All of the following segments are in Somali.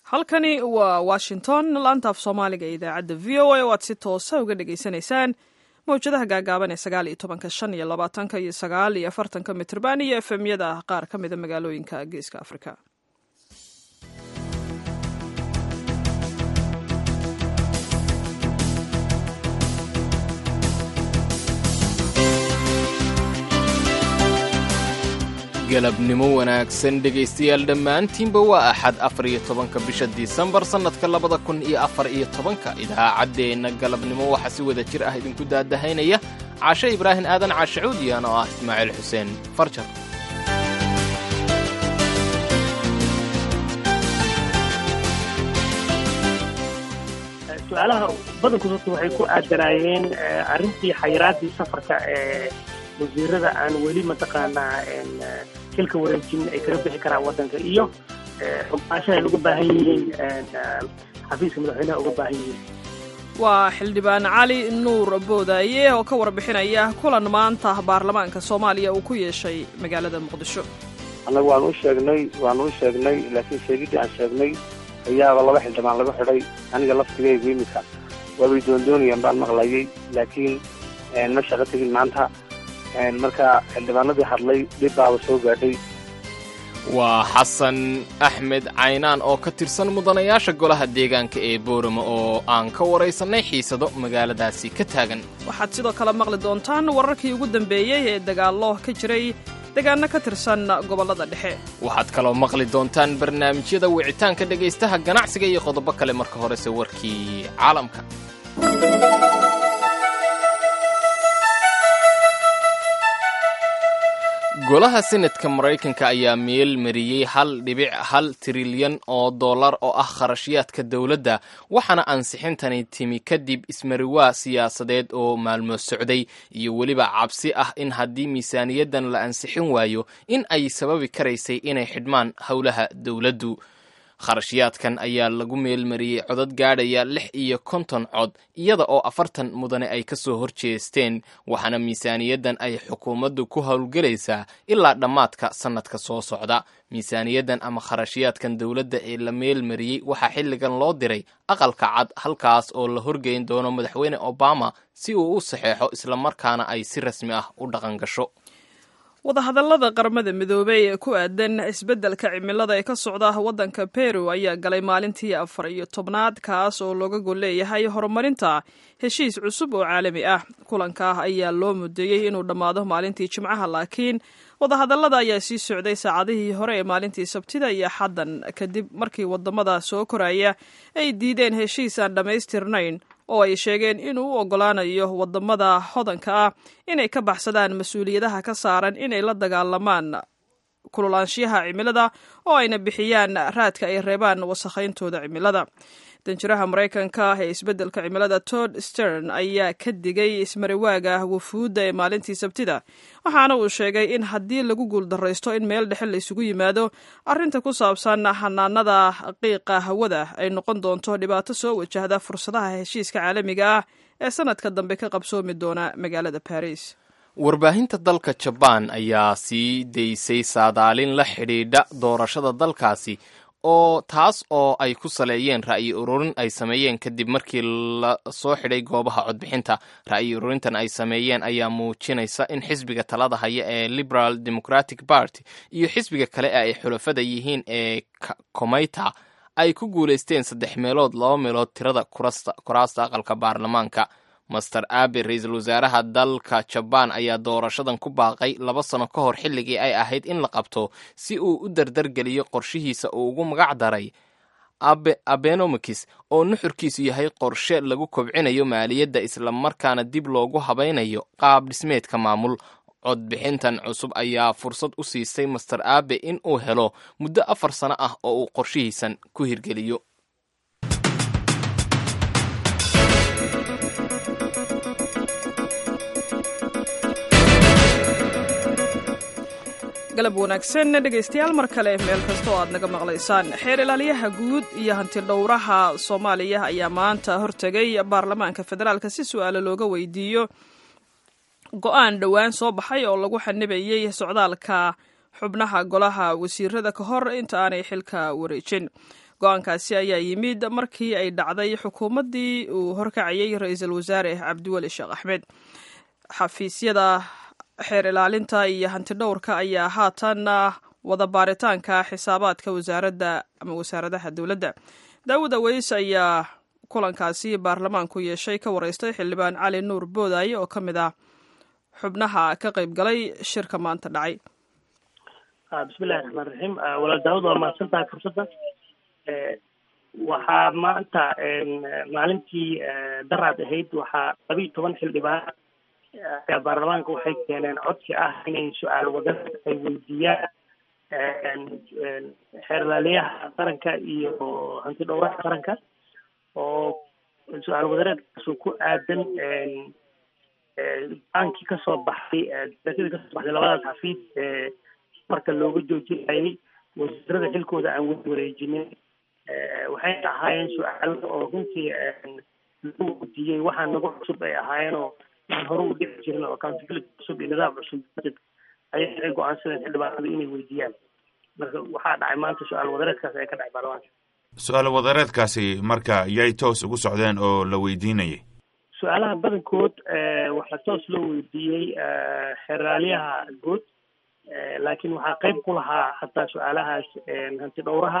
halkani waa washington laanta af soomaaliga ee idaacadda v o a oo aad si toosa uga dhagaysanaysaan mawjadaha gaagaaban ee sagaal iyo tobanka shan iyo labaatanka iyo sagaal iyo afartanka mitrban iyo efemyada qaar ka mida magaalooyinka geeska afrika galabnimo wanaagsan dhegaystayaal dhammaantiinba waa axad afar iyo tobanka bisha disembar sannadka labada kun iyo afar iyo tobanka idaacaddeenna galabnimo waxaa si wada jir ah idinku daadahaynaya caashe ibraahim aadan caashacuudiyan oo ah ismaaciil xuseen farjar su-aalaha badankood horta waxay ku aadanaayeen arrintii xayiraadii safarka ee wasiirada aan weli mataqaanaa xilka wareejin ay kaga bixi karaan waddanka iyo xumaashaha ay uga baahan yihiin xafiiska madaxweynaha uga baahan yihiin waa xildhibaan cali nuur boodaaye oo ka warbixinaya kulan maanta baarlamaanka soomaaliya uu ku yeeshay magaalada muqdisho annagu waan u sheegnay waan u sheegnay laakiin sheegiddii aan sheegnay ayaaba laba xildhibaan laga xidhay aniga laftigaygu iminka waabay doondoonayaan baan maqlayay laakiin ma shaqo tegin maanta marka xildhibaanadii hadlay dhib baaba soo gaadhay waa xasan axmed caynaan oo ka tirsan mudanayaasha golaha deegaanka ee boorama oo aan ka waraysannay xiisado magaaladaasi ka taagan waxaad sidoo kale maqli doontaan wararkii ugu dambeeyey ee dagaallo ka jiray deegaano ka tirsan gobollada dhexe waxaad kaloo maqli doontaan barnaamijyada wicitaanka dhegaystaha ganacsiga iyo qodobo kale marka horese warkii caalamka golaha senatka maraykanka ayaa meel mariyey hal dhibic hal trilyan oo dollar oo ah kharashyaadka dowladda waxaana ansixintani timi kadib ismariwaa siyaasadeed oo maalmo socday iyo weliba cabsi ah in haddii miisaaniyaddan la ansixin waayo in ay sababi karaysay inay xidhmaan howlaha dowladdu kharashyaadkan ayaa lagu meelmariyey codad gaadhaya lix iyo konton cod iyada oo afartan mudane ay ka soo horjeesteen waxaana miisaaniyaddan ay xukuumaddu ku howlgelaysaa ilaa dhammaadka sannadka soo socda miisaaniyaddan ama kharashyaadkan dowladda ee la meelmariyey waxaa xilligan loo diray aqalka cad halkaas oo la horgeyn doono madaxweyne obama si uu u saxeexo islamarkaana ay si rasmi ah u dhaqan gasho wadahadallada qaramada midoobey ee ku aadan isbeddelka cimilada ee ka socda waddanka peru ayaa galay maalintii afar iyo tobnaad kaas oo looga gol leeyahay horumarinta heshiis cusub oo caalami ah kulanka ayaa loo mudeeyey inuu dhammaado maalintii jimcaha laakiin wadahadallada ayaa sii socday saacadihii hore ee maalintii sabtida iyo xaddan kadib markii waddamada soo koraya ay diideen heshiis aan dhammaystirnayn oo ay sheegeen inuu u oggolaanayo waddamada hodanka ah inay ka baxsadaan mas-uuliyadaha ka saaran inay la dagaalamaan kululaanshiyaha cimilada oo ayna bixiyaan raadka ay reebaan wasakhayntooda cimilada danjiraha maraykanka ee isbeddelka cimilada tod stern ayaa ka digay ismariwaaga wufuudda ee maalintii sabtida waxaana uu sheegay in haddii lagu guuldaraysto in meel dhexe laysugu yimaado arrinta ku saabsan xanaanada qiiqa hawada ay noqon doonto dhibaato soo wajahda fursadaha heshiiska caalamiga ah ee sanadka dambe ka qabsoomi doona magaalada baris warbaahinta dalka jabaan ayaa sii daysay saadaalin la xidhiidha doorashada dalkaasi oo taas oo ay ku saleeyeen ra'yi ururin ay sameeyeen kadib markii la soo xidhay goobaha codbixinta ra'yi ururintan ay sameeyeen ayaa muujinaysa in xisbiga talada haya ee liberal democratic party iyo xisbiga kale ee ay xulafada yihiin ee komeyta ay ku guulaysteen saddex meelood laba meelood tirada kuraasta aqalka baarlamaanka master abe ra-iisul wasaaraha dalka jabaan ayaa doorashadan ku baaqay laba sano ka hor xilligii ay ahayd in la qabto si uu u dardargeliyo qorshihiisa uu ugu magac daray abenomikis oo nuxurkiisu yahay qorshe lagu kobcinayo maaliyadda islamarkaana dib loogu habaynayo qaab dhismeedka maamul codbixintan cusub ayaa fursad u siisay master abe in uu helo muddo afar sano ah oo uu qorshihiisan ku hirgeliyo galab wanaagsan dhegaystayaal mar kale meel kasta oo aad naga maqlaysaan xeer ilaaliyaha guud iyo hantidhowraha soomaaliya ayaa maanta hortegay baarlamaanka federaalka si su-aalo looga weydiiyo go-aan dhowaan soo baxay oo lagu xanibayey socdaalka xubnaha golaha wasiirada ka hor inta aanay xilka wareejin go-aankaasi ayaa yimid markii ay dhacday xukuumaddii uu horkacayay ra-iisul wasaare cabdiweli sheekh axmed xafiisyada xeer ilaalinta iyo hantidhowrka ayaa haatan wada baaritaanka xisaabaadka wasaaradda ama wasaaradaha dowladda daawud aweys ayaa kulankaasi baarlamaanku yeeshay ka wareystay xildhibaan cali nuur boodaaye oo ka mid ah xubnaha ka qayb galay shirka maanta dhacay bismillahi raxmaan raxiim walaal daawud waa mahadsan tahay fursadda waxaa maanta maalintii daraad ahayd waxaa labiiyo toban xildhibaan ayaa baarlamaanka waxay keeneen codsi ah inay su-aal wadada ay weydiiyaan xeerlaaliyaha qaranka iyo hanti dhowraha qaranka oo su-aal wadareedkaasu ku aadan baankii kasoo baxay darasadii kasoo baxday labadaas xafiis ee marka looga joojinayay wasiirada xilkooda aan weli wareejinin waxay ahaayeen su-aalo oo runtii lagu weydiiyey waxaa nagu cusub ay ahaayeen oo aan hore u dhici jirin oo accountability cusub iyo nidaam cusub ayay ay go-aansadeen xildhibaanadu inay weydiiyaan marka waxaa dhacay maanta su-aal wadareedkaas ee ka dhacay baarlamaanka su-aal wadareedkaasi marka yay toos ugu socdeen oo la weydiinayay su-aalaha badankood waxaa toos loo weydiiyey xeraalyaha guud laakiin waxaa qayb ku lahaa hataa su-aalahaas hanti dhowraha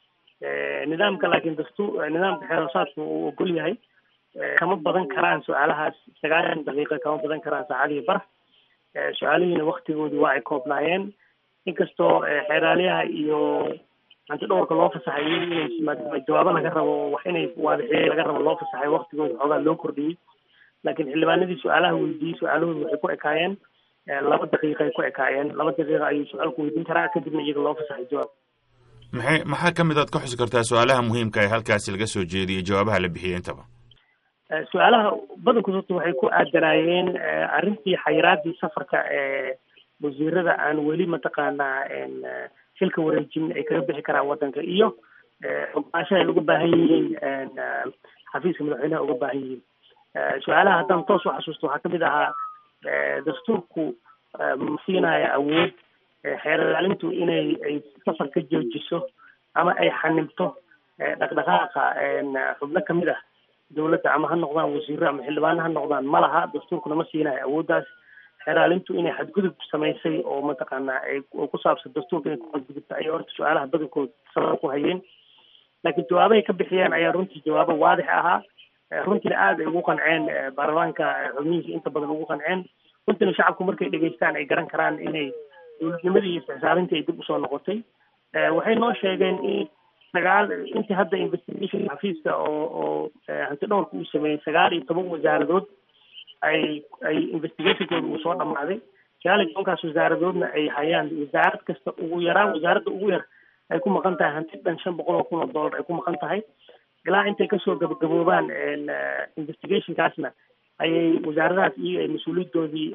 nidaamka laakiin dastuur nidaamka xeeroosaadku uu ogol yahay kama badan karaan su-aalahaas sagaashan daqiiqa kama badan karaan saacadihii bar su-aalihiina waktigoodii waa ay koobnaayeen inkastoo xeeraalyaha iyo hanti dhowrka loo fasaxay inay maadaama jawaabo laga rabo wax inay waadixiyey laga rabo loo fasaxay waktigooda xoogaa loo kordhiyey laakiin xildhibaanadii su-aalaha weydiiyey su-aalahooda waxay ku ekaayeen laba daqiiqay ku ekaayeen laba daqiiqa ayuu su-aalku weydiin karaa kadibna iyaga loo fasaxay jawaab maxay maxaa ka mid aad ka xusi kartaa su-aalaha muhiimka ee halkaasi laga soo jeediyey jawaabaha la bixiyey intaba su-aalaha badankood horta waxay ku aadanaayeen arrintii xayiraadii safarka ee wasiirada aan weli mataqaanaa xilka wareejin ay kaga bixi karaan waddanka iyo ogolaashaha ay uga baahan yihiin xafiiska madaxweynaha uga baahan yihiin su-aalaha haddaan toos u xasuusto waxaa kamid ahaa dastuurku ma siinaya awood xeer ilaalintu inay ay safar ka joojiso ama ay xanibto dhaqdhaqaaqa xubno kamid ah dowladda ama ha noqdaan wasiiro ama xildhibaano ha noqdaan ma laha dastuurkuna ma siinayo awooddaas xeeraalintu inay xadgudub samaysay oo mataqaanaa ay ku saabsan dastuurka inay ku xadgudubta ayay horta su-aalaha badankood sabab ku hayeen laakiin jawaabahay ka bixiyeen ayaa runtii jawaabo waadix ahaa runtiina aada ay ugu qanceen baarlamaanka xubnihiisa inta badan ugu qanceen runtiina shacabku markay dhegeystaan ay garan karaan inay dowladnimadii iyo isxisaarintii ay dib usoo noqotay waxay noo sheegeen in sagaal intii hadda investigation xafiiska oo oo hanti dhowrka uu sameeyey sagaal iyo toban wasaaradood ay ay investigationkooda uu soo dhamaaday sagaal iyo tobankaas wasaaradoodna ay hayaan wasaarad kasta ugu yaraan wasaaradda ugu yar ay ku maqan tahay hanti dhan shan boqol oo kun oo dollar ay ku maqan tahay ilaa intay kasoo gabagaboobaan investigationkaasna ayay wasaaradahaas iyaga ay mas-uuliyadoodii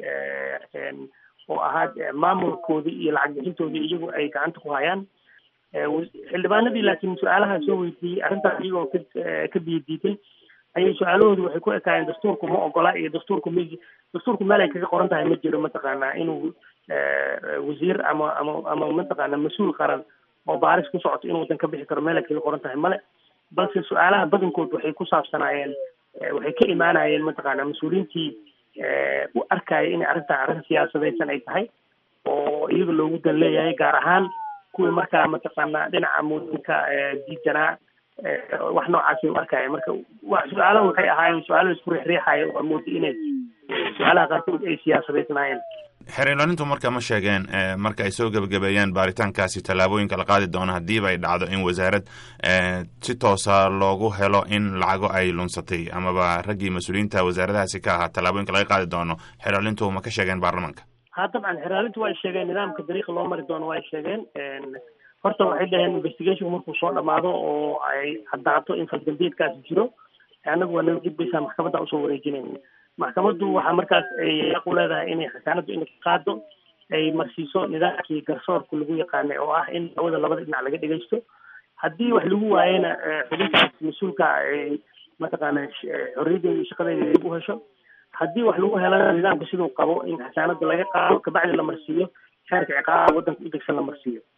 oo ahaa maamulkoodii iyo lacag bixintoodii iyagu ay gacanta ku hayaan xildhibaanadii laakiin su-aalaha soo weydiiyey arrintaas iyagoo ka ka biyadiiday ayay su-aalahoodu waxay ku ekaayeen dastuurku ma ogola iyo dastuurku m dastuurku meel ay kaga qoran tahay ma jiro mataqaanaa inuu wasiir ama ama ama mataqaana mas-uul qaran oo baaris ku socoto inuu wadan ka bixi karo meel ay kaga qoran tahay male balse su-aalaha badankood waxay ku saabsanaayeen waxay ka imaanayeen mataqaana mas-uuliyiintii u arkaya inay arrintaa arrin siyaasadaysan ay tahay oo iyaga loogu dan leeyahay gaar ahaan kuwii markaa mataqaana dhinaca muudinka diidanaa wax noocaasi u arkaya marka su-aalaha waxay ahaayeen su-aalo isku riixriixaya oo mooda inay su-aalaha qaarkood ay siyaasadaysnaayeen xeer ilaalintu marka ma sheegeen marka ay soo gebagabeeyeen baaritaankaasi tallaabooyinka la qaadi doono haddiiba ay dhacdo in wasaarad si toosa loogu helo in lacago ay lunsatay amaba raggii mas-uuliyiinta wasaaradahaasi ka ahaa tallaabooyinka laga qaadi doono xeer ilaalintu ma ka sheegeen baarlamaanka ha dabcan xeraalintu way sheegeen nidaamka dariiqa loo mari doono way sheegeen horta waxay dhaheen investigation markuu soo dhamaado oo ay caddaato in faldambiyeedkaasi jiro annagu waa naga gudbaysaa maxkamadda usoo wareejinayn maxkamaddu waxaa markaas ay yaqu leedahay inay xasaanaddu inay ka qaado ay marsiiso nidaamkii garsoorka lagu yaqaanay oo ah in hawada labada dhinac laga dhegaysto haddii wax lagu waayena xubintaas mas-uulka ay mataqaana xorriyaddeeda iyo shaqadeeda dib u hesho haddii wax lagu helana nidaamka siduu qabo in xasaanada laga qaado kabacdi la marsiiyo xeerka ciqaaba waddanka u degsan la marsiiyo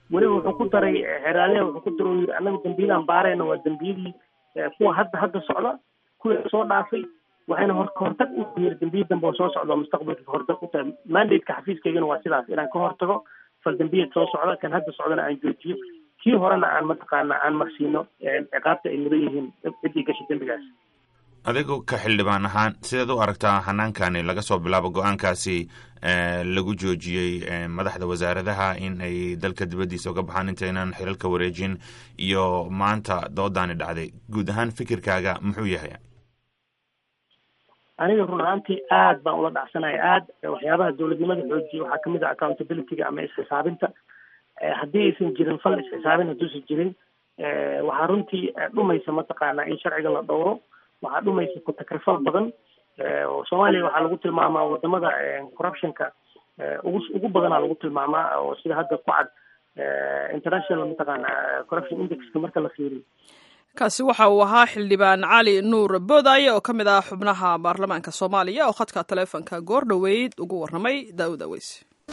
weliba wuxuu ku daray xeraaleha wuxuu ku daray yiri annaga dambiyadaan baarayna waa dambiyadii kuwa hadda hadda socda kuwii soo dhaafay waxayna hor kahortag u yiri dambiya dambe oo soo socda mustaqbalka kahortag u tahay mandate-ka xafiiskaygana waa sidaas inaan ka hortago fal dambiyad soo socda kan hadda socdana aan joojiyo kii horena aan mataqaana aan marsiino ciqaabta ay mudan yihiin ciddii gashay dembigaas adigu ka xildhibaan ahaan sideed u aragtaa xanaankani laga soo bilaabo go-aankaasi lagu joojiyey madaxda wasaaradaha in ay dalka dibaddiisa uga baxaan intaynan xilalka wareejin iyo maanta doodaani dhacday guud ahaan fikirkaaga muxuu yahay aniga run ahaantii aad baan ula dhacsanaya aad waxyaabaha dowladnimada xoojiya waxaa kamid ah accountabilityga ama isxisaabinta haddii aysan jirin fal isxisaabin hadduusan jirin waxaa runtii dhumaysa mataqaanaa in sharciga la dhowro waxaa dhumaysa ku-takrifal badan oo soomaaliya waxaa lagu tilmaamaa wadamada corruptionka ugu ugu badanaa lagu tilmaamaa oo sida hadda ku cad international mataqaana corruption indexka marka la fiiriyo kaasi waxa uu ahaa xildhibaan cali nuur boodaaye oo ka mid ah xubnaha baarlamaanka soomaaliya oo khadka taleefonka goor dhoweyd ugu warramay daawud aweys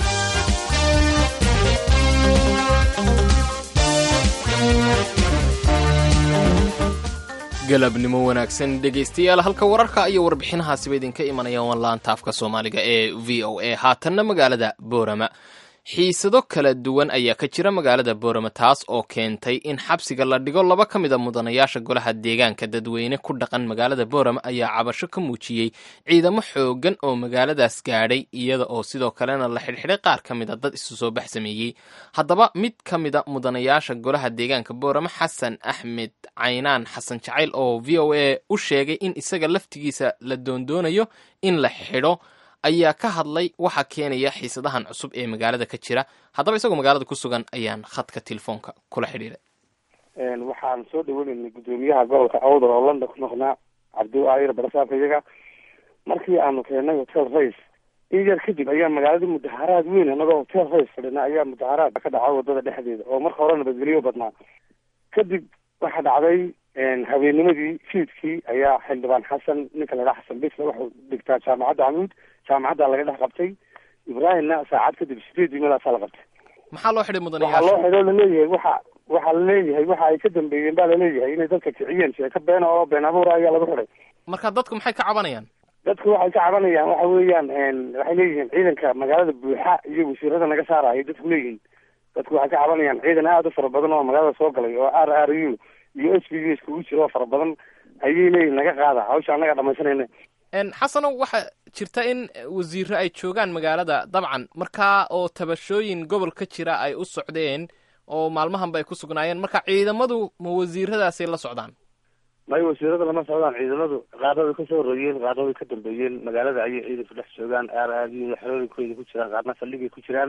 galabnimo wanaagsan dhegaystayaal halka wararka iyo warbixinahaasiba idinka imanayaan waan laanta afka soomaaliga ee v o a haatanna magaalada boorama xiisado kala duwan ayaa ka jira magaalada boorama taas oo keentay in xabsiga la dhigo laba ka mid a mudanayaasha golaha deegaanka dadweyne ku dhaqan magaalada boorama ayaa cabasho ka muujiyey ciidamo xoogan oo magaaladaas gaadhay iyada oo sidoo kalena la xidhxidhay qaar ka mid a dad isu soo bax sameeyey haddaba mid ka mid a mudanayaasha golaha deegaanka boorama xasan axmed caynaan xasan jacayl oo v o a u sheegay in isaga laftigiisa la doondoonayo in la xidho ayaa ka hadlay waxa keenaya xiisadahan cusub ee magaalada ka jira haddaba isagoo magaalada ku sugan ayaan khadka telefoonka kula xidhiiray waxaan soo dhaweynaynay guddoomiyaha gobolka awdal oo london ku noqnaa cabdi ayr barasaabka iyaga markii aanu keenay hotel race in yar kadib ayaa magaalada mudaharaad weyn anagoo hotel race fadhina ayaa mudaharaad ka dhaca wadada dhexdeeda oo marka hore nabadgelyo badnaa kadib waxaa dhacday habeenimadii fiidkii ayaa xildhibaan xasan ninka la dhaha xasan bisle wuxuu dhigtaa jaamacadda camuud jaamacadda laga dhex qabtay ibraahimna saacad kadib sideedii meelaasaa la qabtay maxaa loo xidhay waxaa mudanayaasha loo xidho laleeyahay waxa waxaa laleeyahay waxa ay ka dambeeyeen baa laleeyahay inay dadka kiciyeen sheeko beena oo been abuura ayaa lagu xidhay marka dadku maxay ka cabanayaan dadku waxay ka cabanayaan waxa weeyaan waxay leeyihiin ciidanka magaalada buuxa iyo wasiirada naga saaraya dadku leeyihiin dadku waxay ka cabanayaan ciidan aada u fara badan oo magaalada soo galay oo r r u iyo s b s kugu jira oo fara badan ayay leeyihin naga qaada hawsha annaga dhamaysanayna xasanow waxaa jirta in wasiiro ay joogaan magaalada dabcan markaa oo tabashooyin gobol ka jira ay u socdeen oo maalmahanba ay ku sugnaayeen marka ciidamadu ma wasiiradaasay la socdaan may wasiirada lama socdaan ciidamadu qaarna way kasoo horeeyeen qaarna way ka dambeeyeen magaalada ayay ciidanku dhex joogaan r r u xerooyinkooda ku jiraan qaarna saldhigay ku jiraan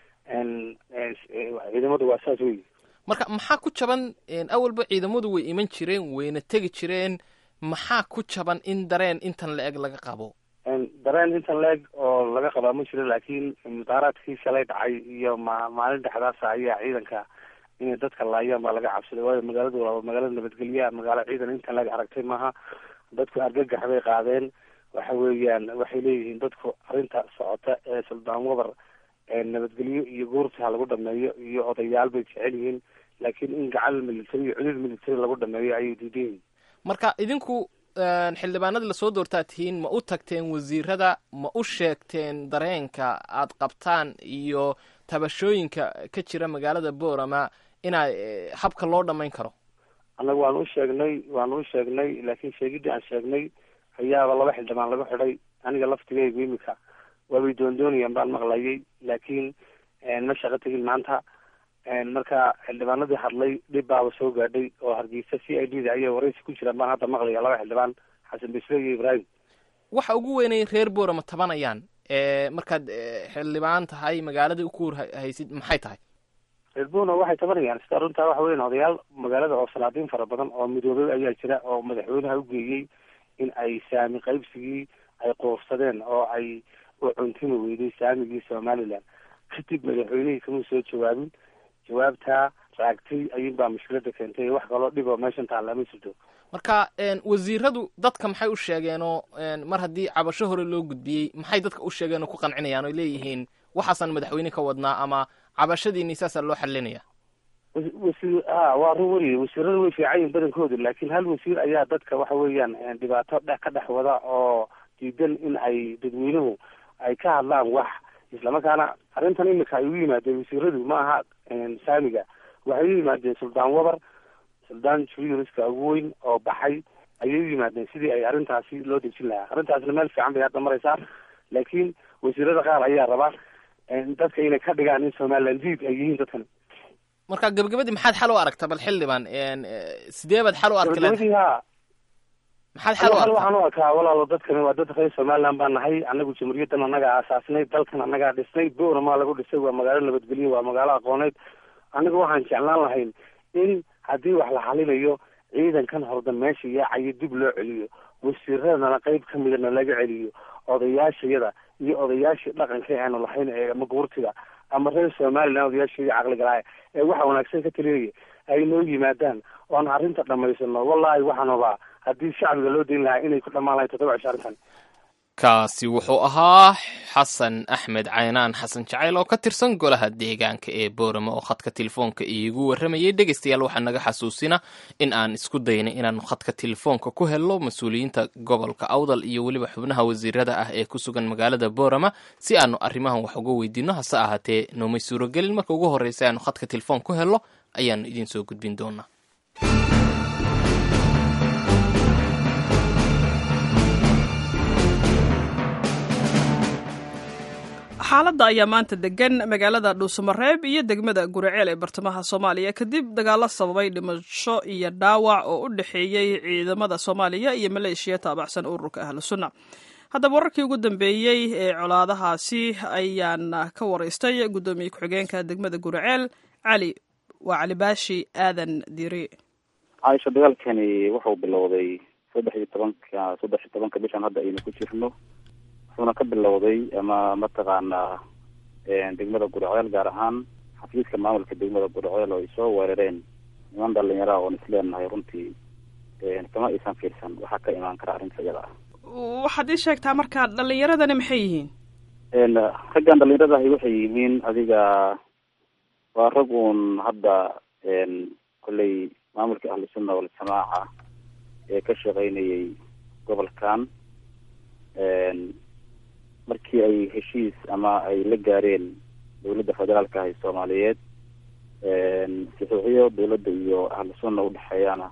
ciidamadu waa saas wey marka maxaa ku jaban awalba ciidamadu way iman jireen wayna tegi jireen maxaa ku jaban in dareen intan la eg laga qabo dareen intan la-eg oo laga qabaa ma jiro laakiin mudaaraadkii shalay dhacay iyo ma maalin dhexdaasa ayaa ciidanka inay dadka laayaan baa laga cabsaday waayo magaaladu waa magaalada nabadgelyaha magaalo ciidan intan la-eg aragtay maaha dadku argagax bay qaadeen waxa weeyaan waxay leeyihiin dadku arrinta socota ee suldaan wabar nabadgelyo iyo guurta ha lagu dhameeyo iyo odayaal bay jecel yihiin laakiin in gacan military iyo cudud military lagu dhameeyo ayay diidan yihiin marka idinku xildhibaanadii lasoo doortaa tihiin ma u tagteen wasiirada ma u sheegteen dareenka aad qabtaan iyo tabashooyinka ka jira magaalada boorama inaa habka loo dhamayn karo annaga waan u sheegnay waan u sheegnay laakiin sheegidii aan sheegnay ayaaba laba xildhibaan lagu xidhay aniga laftigaygu imika waabay doondoonayaan baan maqlayay laakiin ma shaqo tegin maanta marka xildhibaanadii hadlay dhib baaba soo gaadhay oo hargeysa c i d da ayay waraysi ku jiraan baan hadda maqlaya laba xildhibaan xasan bisle iyo ibraahim waxa ugu weynay reer boorama tabanayaan markaad xildhibaan tahay magaalada ukuur haysid maxay tahay reer boorama waxay tabanayaan sida runtaa waxa weyan odayaal magaalada oo salaadiin fara badan oo midoobay ayaa jira oo madaxweynaha u geeyey in ay saami qaybsigii ay qoofsadeen oo ay u cuntimi weyday saamigii somaliland kadib madaxweynihii kama soo jawaabin jawaabtaa raagtay ayuun baa mushkilada keentay wax kaloo dhiboo meeshan taalla ma jirto marka wasiiradu dadka maxay u sheegeenoo mar haddii cabasho hore loo gudbiyey maxay dadka u sheegeen oo ku qancinayaan oy leeyihiin waxaasaan madaxweyne ka wadnaa ama cabashadiini saasaa loo xalinaya wasiir a waa run weliye wasiiradu way fiican yihin badankoodu laakiin hal wasiir ayaa dadka waxa weeyaan dhibaato dhe ka dhex wada oo diidan in ay dadweynuhu ay ka hadlaan wax islamarkaana arrintan imika ay u yimaadeen wasiiradu ma aha saamiga waxay u yimaadeen suldaan wabar suldaan juriyuniska ugu weyn oo baxay ayay u yimaadeen sidii ay arrintaasi loo dejin lahaa arrintaasna meel fiican bay hadda maraysaa laakiin wasiirada qaar ayaa raba dadka inay ka dhigaan in somaliland diid ay yihiin dadkan marka gabagabadii maxaad xal u aragta bal xildhibaan sidee baad xal u arki gabagabadii ha maxaad xal u hal aragta waxaan u arkaa walaalo dadkani waa dad reer somaliland baan nahay anagu jamhuuriyaddan annagaa aasaasnay dalkan annagaa dhisnay boorama lagu dhisay waa magaalo nabadgelyo waa magaalo aqooneed anigu waxaan jeclaan lahayn in haddii wax la xalinayo ciidankan horda meesha yaacayo dib loo celiyo wasiiradana qayb ka midana laga celiyo odayaashayada iyo odayaashii dhaqanka aanu lahayn ee ama guurtiga ama reer somaliland odayaashii caqligalaaya ee waxa wanaagsan ka talinaya ay noo yimaadaan oon arrinta dhamaysano wallahi waxaan hubaa haddii shacbiga loo dayn lahaa inay ku dhammaan lahayn toddoba cisho arrintan kaasi wuxuu ahaa xasan axmed caynaan xasan jacayl oo ka tirsan golaha deegaanka ee boorama oo khadka telefoonka iigu warramayay dhegaystayaal waxaa naga xasuusina in aan isku daynay inaanu khadka telefoonka ku helno mas-uuliyiinta gobolka awdal iyo weliba xubnaha wasiirada ah ee ku sugan magaalada boorama si aanu arrimahan wax uga weydiino hase ahaatee noomay suuragelin marka ugu horreysa aanu khadka telefoon ku helno ayaanu idiin soo gudbin doonaa xaaladda ayaa maanta degan magaalada dhuusamareeb iyo degmada guriceel ee bartamaha soomaaliya kadib dagaalo sababay dhimasho iyo dhaawac oo u dhexeeyey ciidamada soomaaliya iyo maleeshiya taabacsan ururka ahlu sunna haddaba wararkii ugu dambeeyey ee colaadahaasi ayaan ka waraystay guddoomiye ku-xigeenka degmada guriceel cali waa cali baashi aadan diiri caaisha dagaalkani wuxuu bilowday saddex iyo tobanka saddex iyo tobanka bishan hadda aynu ku jirno wuxuuna ka bilowday ama mataqaanaa degmada guriceel gaar ahaan xafiiska maamulka degmada guriceel oo ay soo weerareen niman dhalinyaraha oon isleenahay runtii kama aysan fiirsan waxaa ka imaan kara arrinta iyada ah waxaad ii sheegtaa markaa dhalinyaradani maxay yihiin raggan dhalinyaradahi waxay yihiin adiga waa rag uun hadda kolley maamulka ahlusunna waljamaaca ee ka shaqaynayay gobolkan markii ay heshiis ama ay la gaareen dawladda federaalka ah ee soomaaliyeed saxiixiyo dawladda iyo ahlu sunna udhexeeyana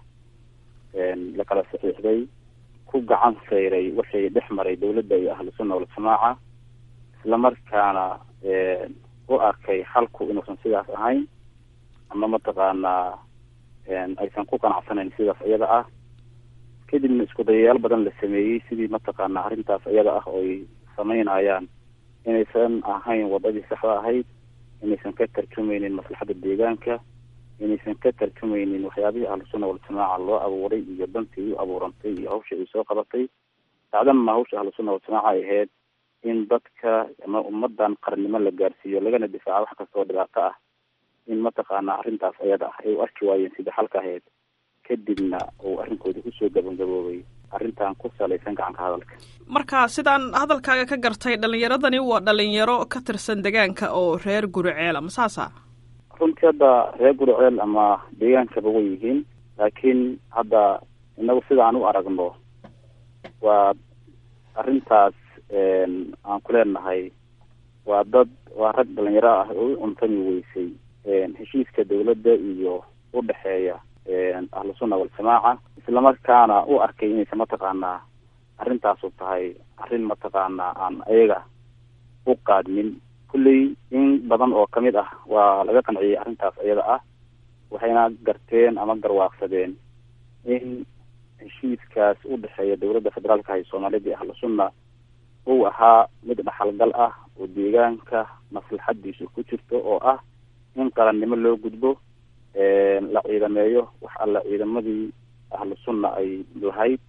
la kala saxiixday ku gacan sayray waxay dhex maray dawladda iyo ahlu sunna waljamaaca islamarkaana u arkay xalku inuusan sidaas ahayn ama mataqaanaa aysan ku qanacsanayn sidaas iyada ah kadibna isku dayayaal badan la sameeyey sidii mataqaanaa arrintaas iyada ah ooy samaynayaan inaysan ahayn wadadii saxda ahayd inaysan ka tarjumeynin maslaxadda deegaanka inaysan ka tarjumeynin waxyaabihii ahlusunna waljamaaca loo abuuray iyo dantii u abuurantay iyo hawsha ay soo qabatay dacdanma hawsha ahlusunna waljamaaca ay ahayd in dadka ama ummadan qarnimo la gaarsiiyo lagana difaaco wax kastoo dhibaato ah in mataqaanaa arrintaas iyada ah ay u arki waayeen sida xalka ahayd kadibna uu arrinkoodii kusoo gabagaboobay arrintan ku salaysan gacanka hadalka marka sidaan hadalkaaga ka gartay dhalinyaradani waa dhalinyaro ka tirsan deegaanka oo reer guriceela ma saasa runtii hadda reer guriceel ama deegaankaba way yihiin laakiin hadda inagu sida aan u aragno waa arrintaas aan ku leenahay waa dad waa rag dhalinyaro ah oo u cuntami weysay heshiiska dawladda iyo udhexeeya ahlu sunna waljamaaca islamarkaana u arkay inaysan mataqaanaa arrintaasu tahay arrin mataqaanaa aan ayaga u qaadmin kulley in badan oo kamid ah waa laga qanciyey arrintaas iyada ah waxayna garteen ama garwaaqsadeen in heshiiskaas u dhexeeya dawladda federaalka ah ee soomaaliyad iyo ahlu sunna uu ahaa mid dhaxalgal ah oo deegaanka maslaxadiisu ku jirto oo ah in qarannimo loo gudbo la ciidameeyo wax alla ciidamadii ahlu sunna ay lahayd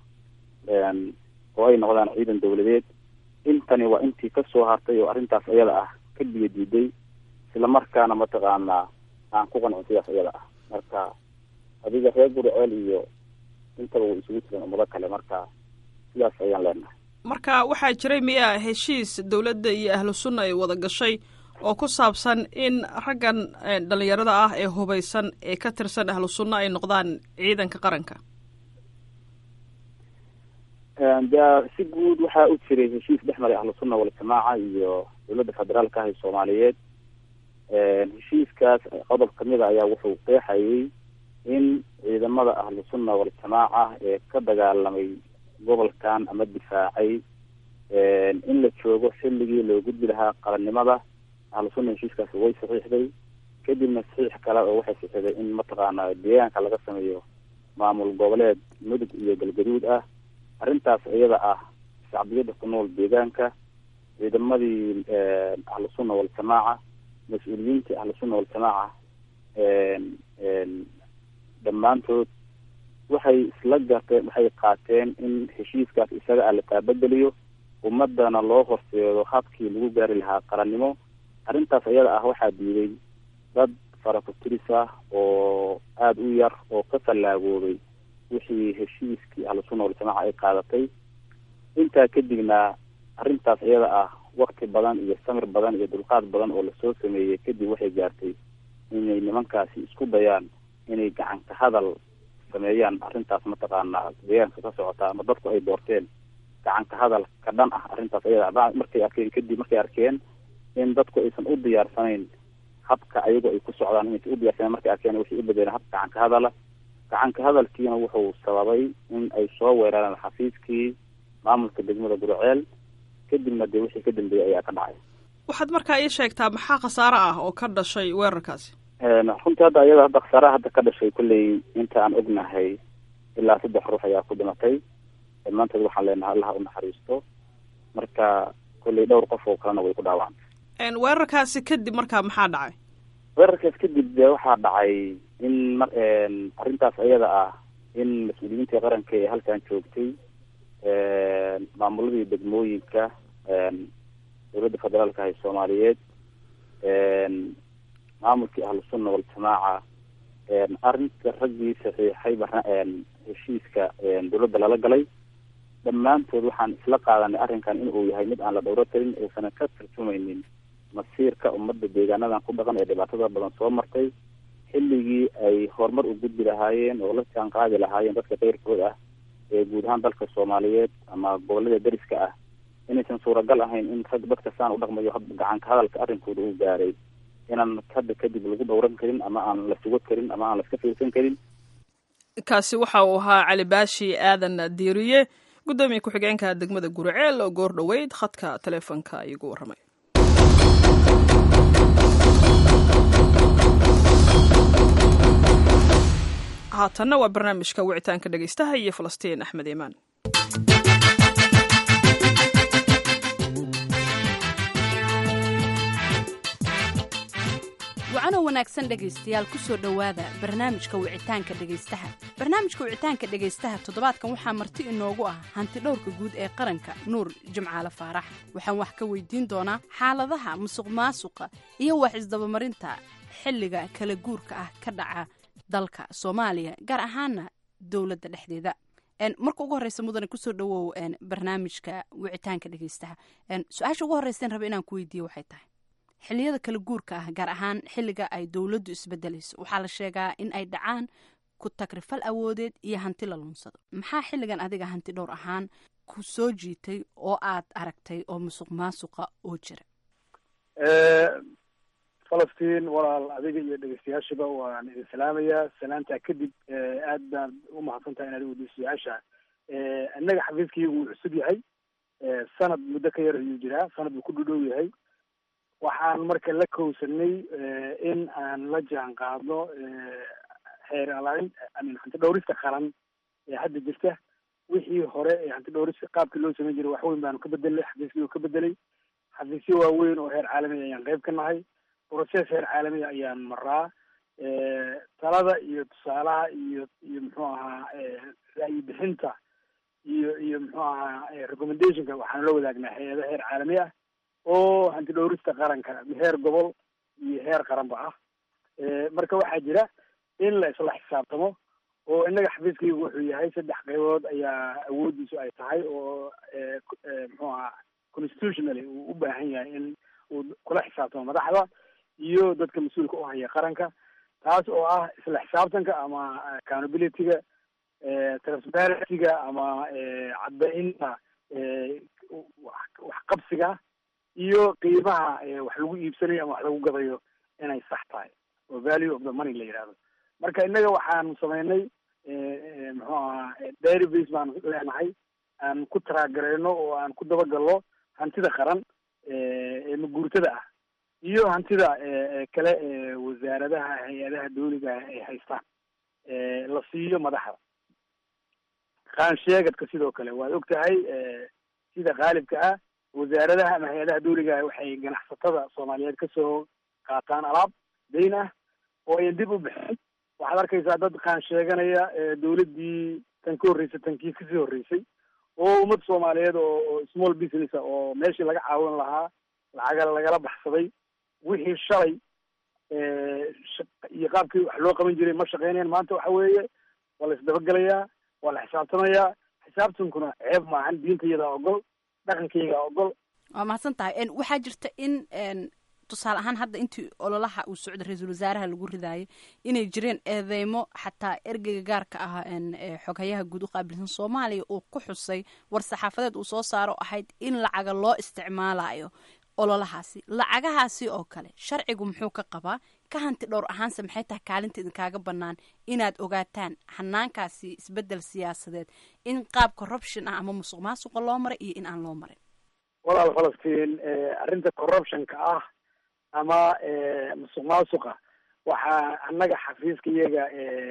oo ay noqdaan ciidan dawladeed intani waa intii kasoo hartay oo arrintaas iyada ah ka biyo diiday islamarkaana mataqaanaa aan ku qancin sidaas iyada ah marka adiga reer guriceel iyo intaba way isugu jireen ummado kale marka sidaas ayaan leenahay marka waxaa jiray miyaa heshiis dawladda iyo ahlu sunna ay wada gashay oo ku saabsan in raggan dhalinyarada ah ee hubaysan ee ka tirsan ahlu sunna ay noqdaan ciidanka qaranka de si guud waxaa u jiray heshiis dhex maray ahlu sunna waljamaaca iyo dowladda federaalka ah ee soomaaliyeed heshiiskaas qodob kamid a ayaa wuxuu qeexayay in ciidamada ahlu sunna waljamaaca ee ka dagaalamay gobolkan ama difaacay in la joogo xilligii loo gudbi lahaa qarannimada ahlu sunna heshiiskaasi way saxiixday kadibna saxiix kale oo waxay saxiixday in mataqaana deegaanka laga sameeyo maamul goboleed mudug iyo galgaduud ah arrintaas iyada ah shacbiyada ku nool deegaanka ciidamadii ahlu sunna waljamaaca mas-uuliyiintii ahlu sunna waljamaaca dhammaantood waxay isla garteen waxay qaateen in heshiiskaas isaga ah la taabageliyo ummadana loo horseedo habkii lagu gaari lahaa qarannimo arrintaas iyada ah waxaa diiday dad farakuturis ah oo aada u yar oo ka fallaagoobay wixii heshiiskii ahlu sunna waljamaaca ay qaadatay intaa kadibna arrintaas iyada ah wakti badan iyo samir badan iyo dulqaad badan oo lasoo sameeyey kadib waxay gaartay inay nimankaasi isku dayaan inay gacanka hadal sameeyaan arrintaas mataqaana deegaanka ka socota ama dadku ay doorteen gacanka hadal ka dhan ah arrintaas iyada markay arkeen kadib markay arkeen in dadku aysan u diyaarsanayn habka ayagoo ay ku socdaan inaysan u diyarsaneen markay arkeen waxay u bedeleen habka gacanka hadala gacanka hadalkiina wuxuu sababay in ay soo weerareen xafiiskii maamulka degmada guraceel kadibna dee wixii ka dambeeyey ayaa ka dhacay waxaad markaa ii sheegtaa maxaa khasaare ah oo ka dhashay weerarkaasi runtii hadda iyada hadda khasaaraha hadda ka dhashay kolley inta aan ognahay ilaa saddex ruux ayaa ku dhimatay dhammaantood waxaan leenahay allaha u naxariisto marka kolley dhowr qof oo kalena way ku dhaawacantay weerarkaasi kadib markaa maxaa dhacay weerarkaas kadib dee waxaa dhacay in mar arrintaas iyada ah in mas-uuliyiintii qaranka ee halkan joogtay maamuladii degmooyinka dowladda federaalka ah ee soomaaliyeed maamulkii ahlu sunna waljamaaca arrinta raggii saxiixay heshiiska dowladda lala galay dhammaantood waxaan isla qaadanay arrinkan inuu yahay mid aan la dhowro karin uusanan ka tarjumaynin masiirka ummadda deegaanadan ku dhaqan ee dhibaatada badan soo martay xilligii ay horumar u gudbi lahaayeen oo la jaan qaadi lahaayeen dadka keyrkood ah ee guud ahaan dalka soomaaliyeed ama gobolada deriska ah inaysan suuragal ahayn in rag dadka saan u dhaqmayo gacanka hadalka arrinkooda uu gaaray inaan hadda kadib lagu dhowran karin ama aan la sugo karin ama aan la iska fiirsan karin kaasi waxa uu ahaa cali baashi aadan diiriye guddoomiye ku-xigeenka degmada guriceel oo goor dhoweyd khadka taleefonka igu warramay haatanna waa barnaamijka wicitaanka dhegaystaha iyo falastiin axmed iimaan wacano wanaagsan dhegaystayaal ku soo dhowaada barnaamijka wicitaanka dhegaystaha barnaamijka wicitaanka dhegaystaha toddobaadkan waxaa marti inoogu ah hanti dhowrka guud ee qaranka nuur jimcaale faarax waxaan wax ka weydiin doonaa xaaladaha musuq maasuqa iyo wax isdabamarinta xilliga kala guurka ah ka dhaca dalka soomaaliya gaar ahaana dowladda dhexdeeda marka ugu horeysa mudane kusoo dhawow barnaamijka wicitaanka dhegaystaha su-aasha ugu horreyseen raba inaan ku weydiiye waxay tahay xilliyada kala guurka ah gaar ahaan xilliga ay dowladdu isbedelayso waxaa la sheegaa in ay dhacaan ku tagrifal awoodeed iyo hanti la lunsado maxaa xilligan adiga hanti dhowr ahaan ku soo jiitay oo aad aragtay oo musuq maasuqa oo jira falastiin walaal adiga iyo dhegeystayaashiba waan idin salaamayaa salaantaa kadib aad baan u mahadsantahay inaad weydiiso su-aasha innaga xafiiskaygu wuu cusub yahay sanad muddo ka yar ayuu jiraa sanad buu ku dhudhow yahay waxaan marka la kowsanay in aan la jaan qaadno xeer alaarin amin hanti dhowrista qaran ee hadda jirta wixii hore ee hanti dhowrista qaabkii loo samayn jiray wax weyn baanu ka bedelnay xafiiskii ka bedelay xafiisyo waaweyn oo heer caalamiya ayaan qayb ka nahay process heer caalamiya ayaan maraa talada iyo tusaalaha iyo iyo muxuu ahaa ra'yi bixinta iyo iyo muxuu ahaa recommendationka waxaanu la wadaagnaa hay-ada heer caalami ah oo hanti dhowrista qaranka heer gobol iyo heer qaranba ah marka waxaa jira in la isla xisaabtamo oo innaga xafiiskaygu wuxuu yahay saddex qaybood ayaa awoodiisu ay tahay oo muxuu ahaa constitutionally uu u baahan yahay in uu kula xisaabtamo madaxda iyo dadka mas-uulka u haya qaranka taas oo ah isla xisaabtanka ama accountability-ga transparency-ga ama caddaynta waxqabsiga iyo qiimaha wax lagu iibsanayo ama wax lagu gadayo inay sax tahay oo value of the money la yidhahdo marka innaga waxaan sameynay muxuu ahaa dairy base baan leenahay aan ku taraagareyno oo aan ku dabagalno hantida qaran ee maguurtada ah iyo hantida kale ee wasaaradaha hay-adaha dawliga ah ay haystaan la siiyo madaxda qaansheegadka sidoo kale waad og tahay sida qaalibka ah wasaaradaha ama hay-adaha dawliga ah waxay ganacsatada soomaaliyeed kasoo qaataan alaab dayn ah oo ayan dib u bixin waxaad arkaysaa dad qaan sheeganaya dawladdii tan ka horreysay tankii kasii horreysay oo ummad soomaaliyeed oo small business a oo meeshii laga caawin lahaa lacaga lagala baxsaday wixii shalay iyo qaabkii wax loo qaban jiray ma shaqeynayan maanta waxa weeye waa la isdabagelayaa waa la xisaabtamayaa xisaabtankuna ceeb maahan diintayada ogol dhaqankayga ogol waa mahadsan tahay waxaa jirta in tusaale ahaan hadda intii ololaha uu socda ra-iisul wasaaraha lagu ridaayo inay jireen eedeymo xataa ergeyga gaarka ah xoghayaha guud u qaabilsan soomaaliya uu ku xusay war saxaafadeed uu soo saaro ahayd in lacaga loo isticmaalayo ololahaasi lacagahaasi oo kale sharcigu muxuu ka qabaa ka hanti dhowr ahaanse maxay tahay kaalinta idinkaaga bannaan inaad ogaataan xanaankaasi isbeddel siyaasadeed in qaab corruption ah ama musuq maasuqa loo maray iyo in aan loo marin walaal falastiin arrinta corruptionka ah ama musuq maasuqa waxaa annaga xafiiska iyaga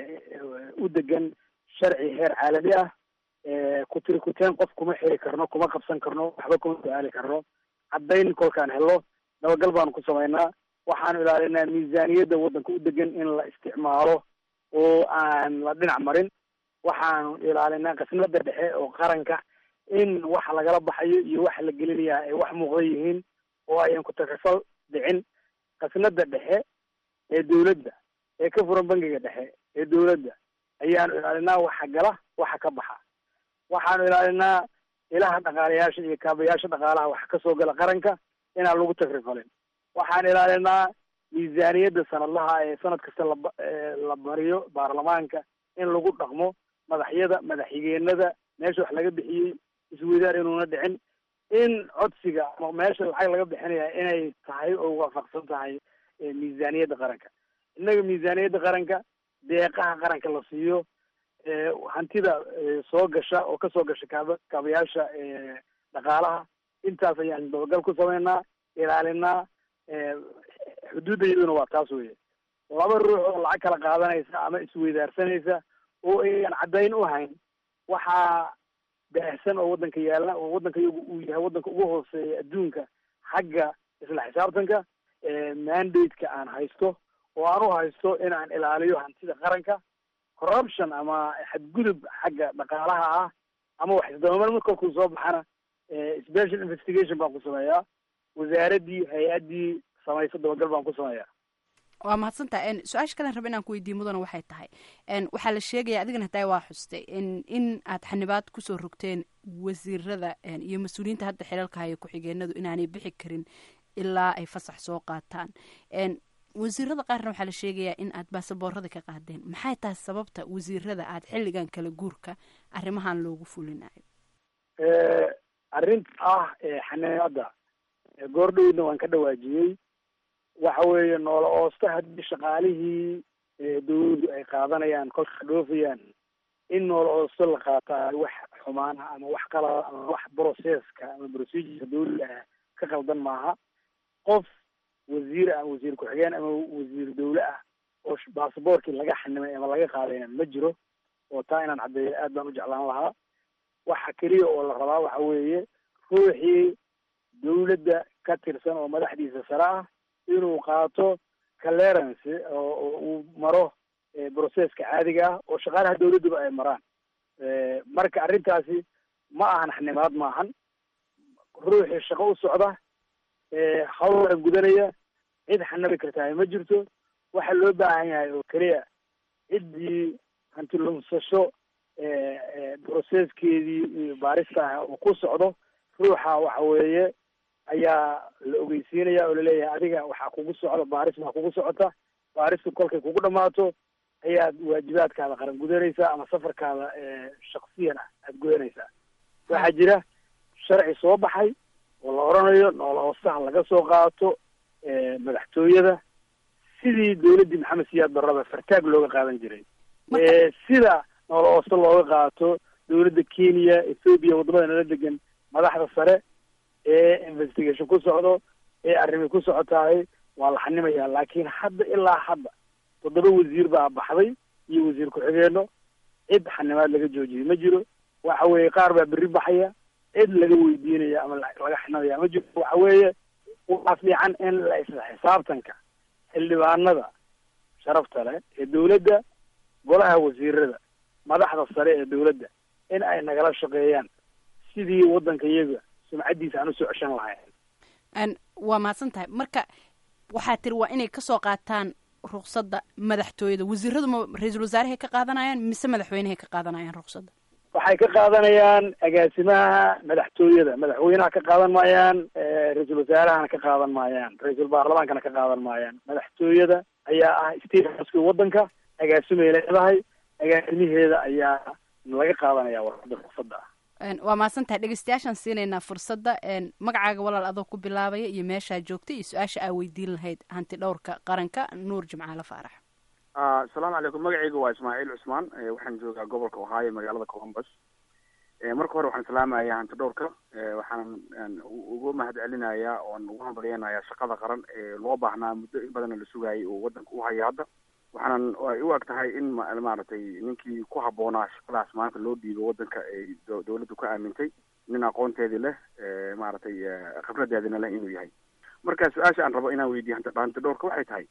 u degan sharci heer caalami ah kutiri kuteen qof kuma xiri karno kuma qabsan karno waxba kuma su-aali karno caddayn kolkaan helo dabagal baanu ku samaynaa waxaanu ilaalinaa miisaaniyadda waddanka u degan in la isticmaalo oo aan la dhinac marin waxaanu ilaalinaa qisnada dhexe oo qaranka in waxa lagala baxayo iyo waxa la gelinayaa ay wax muuqda yihiin oo ayan ku takasal dhicin qasnada dhexe ee dawladda ee ka furan bangiga dhexe ee dawladda ayaanu ilaalinaa waxa gala waxa ka baxa waxaanu ilaalinaa ilaha dhaqaalayaasha iyo kaabayaasha dhaqaalaha waxa kasoo gala qaranka inaan lagu takrifalin waxaan ilaalinaa miisaaniyadda sanadlaha ee sanad kasta laba la bariyo baarlamaanka in lagu dhaqmo madaxyada madaxxigeenada meesha wax laga bixiyey isweydaar inuuna dhicin in codsiga ama meesha lacag laga bixinaya inay tahay oo waafaqsan tahay miisaaniyadda qaranka innaga miisaaniyadda qaranka deeqaha qaranka la siiyo hantida soo gasha oo kasoo gasha kaaba kaabayaasha dhaqaalaha intaas ayaan dabagal ku sameynaa ilaalinaa xuduudda iyaduna waa taas weye laba ruux oo lacag kala qaadanaysa ama isweydaarsanaysa oo ayaan caddayn u hayn waxaa baahsan oo waddanka yaalla oo waddanka iyagu uu yahay waddanka ugu hooseeya adduunka xagga isla xisaabtanka mandate-ka aan haysto oo aan u haysto in aan ilaaliyo hantida qaranka corruption ama xadgudub xagga dhaqaalaha ah ama wax isdabamar mid kolkuu soo baxana special investigation baan ku sameeyaa wasaaraddii hay-addii samayso dabagal baan ku sameeyaa waa mahadsantaha su-aasha kalen raba inaan ku weydiiye mudana waxay tahay waxaa la sheegaya adigana hataa waa xustay in aad xanibaad kusoo rogteen wasiirada iyo mas-uuliyiinta hadda xilalka haya ku-xigeenadu inaanay bixi karin ilaa ay fasax soo qaataan wasiirada qaarna waxaa la sheegayaa in aad baasaboorada ka qaadeen maxay tahay sababta wasiirada aad xilligan kala guurka arrimahan loogu fulinayo arrinta ah xanibaadda goordhowdna waan ka dhawaajiyey waxa weeye noola oosta haddii shaqaalihii dawladdu ay qaadanayaan kolka dhoofayaan in noola oosto la qaataa wax xumaana ama wax qalada ama wax processka ama procedureka dawliga ah ka qaldan maaha qof wasiir ah wasiir ku-xigeen ama wasiir dawle ah oo basaboorkii laga xanimay ama laga qaadayna ma jiro oo taa inaan caddeeyo aad baan u jeclaan lahaa waxa keliya oo la rabaa waxa weeye ruuxii dawladda ka tirsan oo madaxdiisa sare ah inuu qaato clearance oo uu maro processka caadiga ah oo shaqaalaha dawladduba ay maraan marka arrintaasi ma ahan xanimaad maahan ruuxii shaqo u socda hawlana gudanaya cid xanabi kartaa ma jirto waxa loo baahan yahay oo keliya ciddii hanti lunsasho processkeedii iyo baarista ah uu ku socdo ruuxa waxa weeye ayaa la ogeysiinaya oo laleeyahay adiga waxaa kugu socda baaris baa kugu socota baaristu kolkay kugu dhamaato ayaad waajibaadkaada qaran gudanaysaa ama safarkaada shaksiyan ah aada gudanaysaa waxaa jira sharci soo baxay oo la oranayo noola hoosaha laga soo qaato madaxtooyada sidii dawladdii maxamed siyaad barraba fartaag looga qaadan jiray sida noola hoose looga qaato dawladda kenya ethoobia waddamada nala degan madaxda sare ee investigation ku socdo ee arrimi ku socotahay waa la xanimayaa laakiin hadda ilaa hadda toddoba wasiir baa baxday iyo wasiir ku-xigeenno cid xanimaad laga joojiyay ma jiro waxa weeye qaar baa berri baxaya cid laga weydiinaya ama laga xinamaya ma jiro waxa weeye waxaa fiican in la isla xisaabtanka xildhibaanada sharafta leh ee dawladda golaha wasiirada madaxda sare ee dawladda in ay nagala shaqeeyaan sidii waddanka iyaga sumcaddiisa aan usoo ceshan lahayn waa mahadsan tahay marka waxaa tiri waa inay kasoo qaataan ruqsadda madaxtooyada wasiiradu ma ra-iisul wasaarahay ka qaadanayaan mise madaxweynehay ka qaadanayaan ruqsadda waxay ka qaadanayaan agaasimaha madaxtooyada madaxweynaha ka qaadan maayaan ra-iisul wasaarahana ka qaadan maayaan ra-iisul baarlamaankana ka qaadan maayaan madaxtooyada ayaa ah state houska waddanka agaasimay leedahay agaasimaheeda ayaa laga qaadanaya warqada ruqsadda ah waa mahadsan tahay dhegeystayaashaan siinaynaa fursadda magacaaga walaal adoo ku bilaabaya iyo meeshaa joogtay iyo su-aasha aa weydiin lahayd hanti dhowrka qaranka nuur jimcaale faarax asalaamu calaykum magacayga waa ismaaciil cusmaan waxaan joogaa gobolka ohaayo magaalada columbus marka hore waxaan salaamayaa hanti dhowrka waxaan ugu mahad celinayaa oon ugu hambalyeynayaa shaqada qaran ee loo baahnaa muddo in badanna la sugaayay oo waddanka u haya hadda waxaanan ay u eg tahay in maaragtay ninkii ku habboonaa shaqadaas maanta loo dhiibo waddanka ay dawladdu ka aamintay nin aqoonteedii leh maaragtay khibradeedina leh inuu yahay marka su-aasha aan rabo inaan weydiiyo hanti dhowrka waxay tahay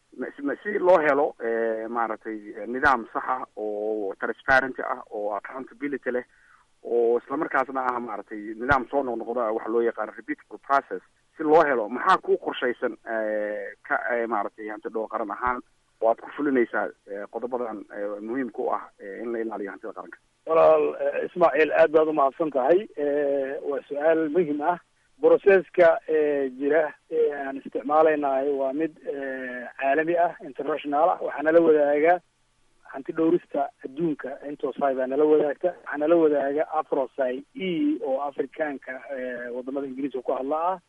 si loo helo maaragtay nidaam saxa oo transparency ah oo accountability leh oo islamarkaasna ah maaragtay nidaam soo noqnoqda waxa loo yaqaano repeatable process si loo helo maxaa ku qorshaysan ka maaragtay hanti dhowr qaran ahaan waad ku fulinaysaa qodobadan muhiimka u ah in la ilaaliyo hantida qaranka walaal ismaaciil aad baad umahadsan tahay waa su-aal muhim ah broceska jira ee aan isticmaalaynahay waa mid caalami ah international ah waxaa nala wadaaga hanti dhowrista adduunka intosai baa nala wadaagta waxaa nala wadaaga afrosai e oo afrikaanka wadamada ingiriiska ku hadla ah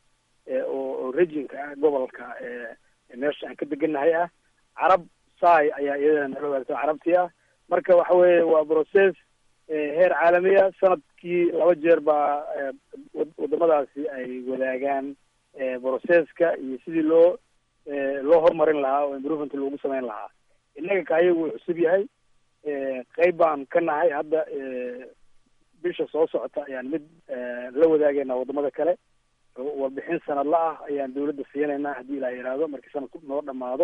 oo regionka ah gobolka meesha aan ka degannahay ah carab sai ayaa iyadana nala wadaagta carabtii ah marka waxa weeye waa process heer caalamiya sanadkii laba jeer baa wadamadaasi ay wadaagaan processka iyo sidii loo loo horumarin lahaa oo improvement loogu samayn lahaa innaga kaayagu wuu cusub yahay qeyb baan ka nahay hadda bisha soo socota ayaan mid la wadaagayna wadamada kale warbixin sanadla ah ayaan dawladda siinaynaa haddii ilaa yidhaahdo markii sanadku noo dhamaado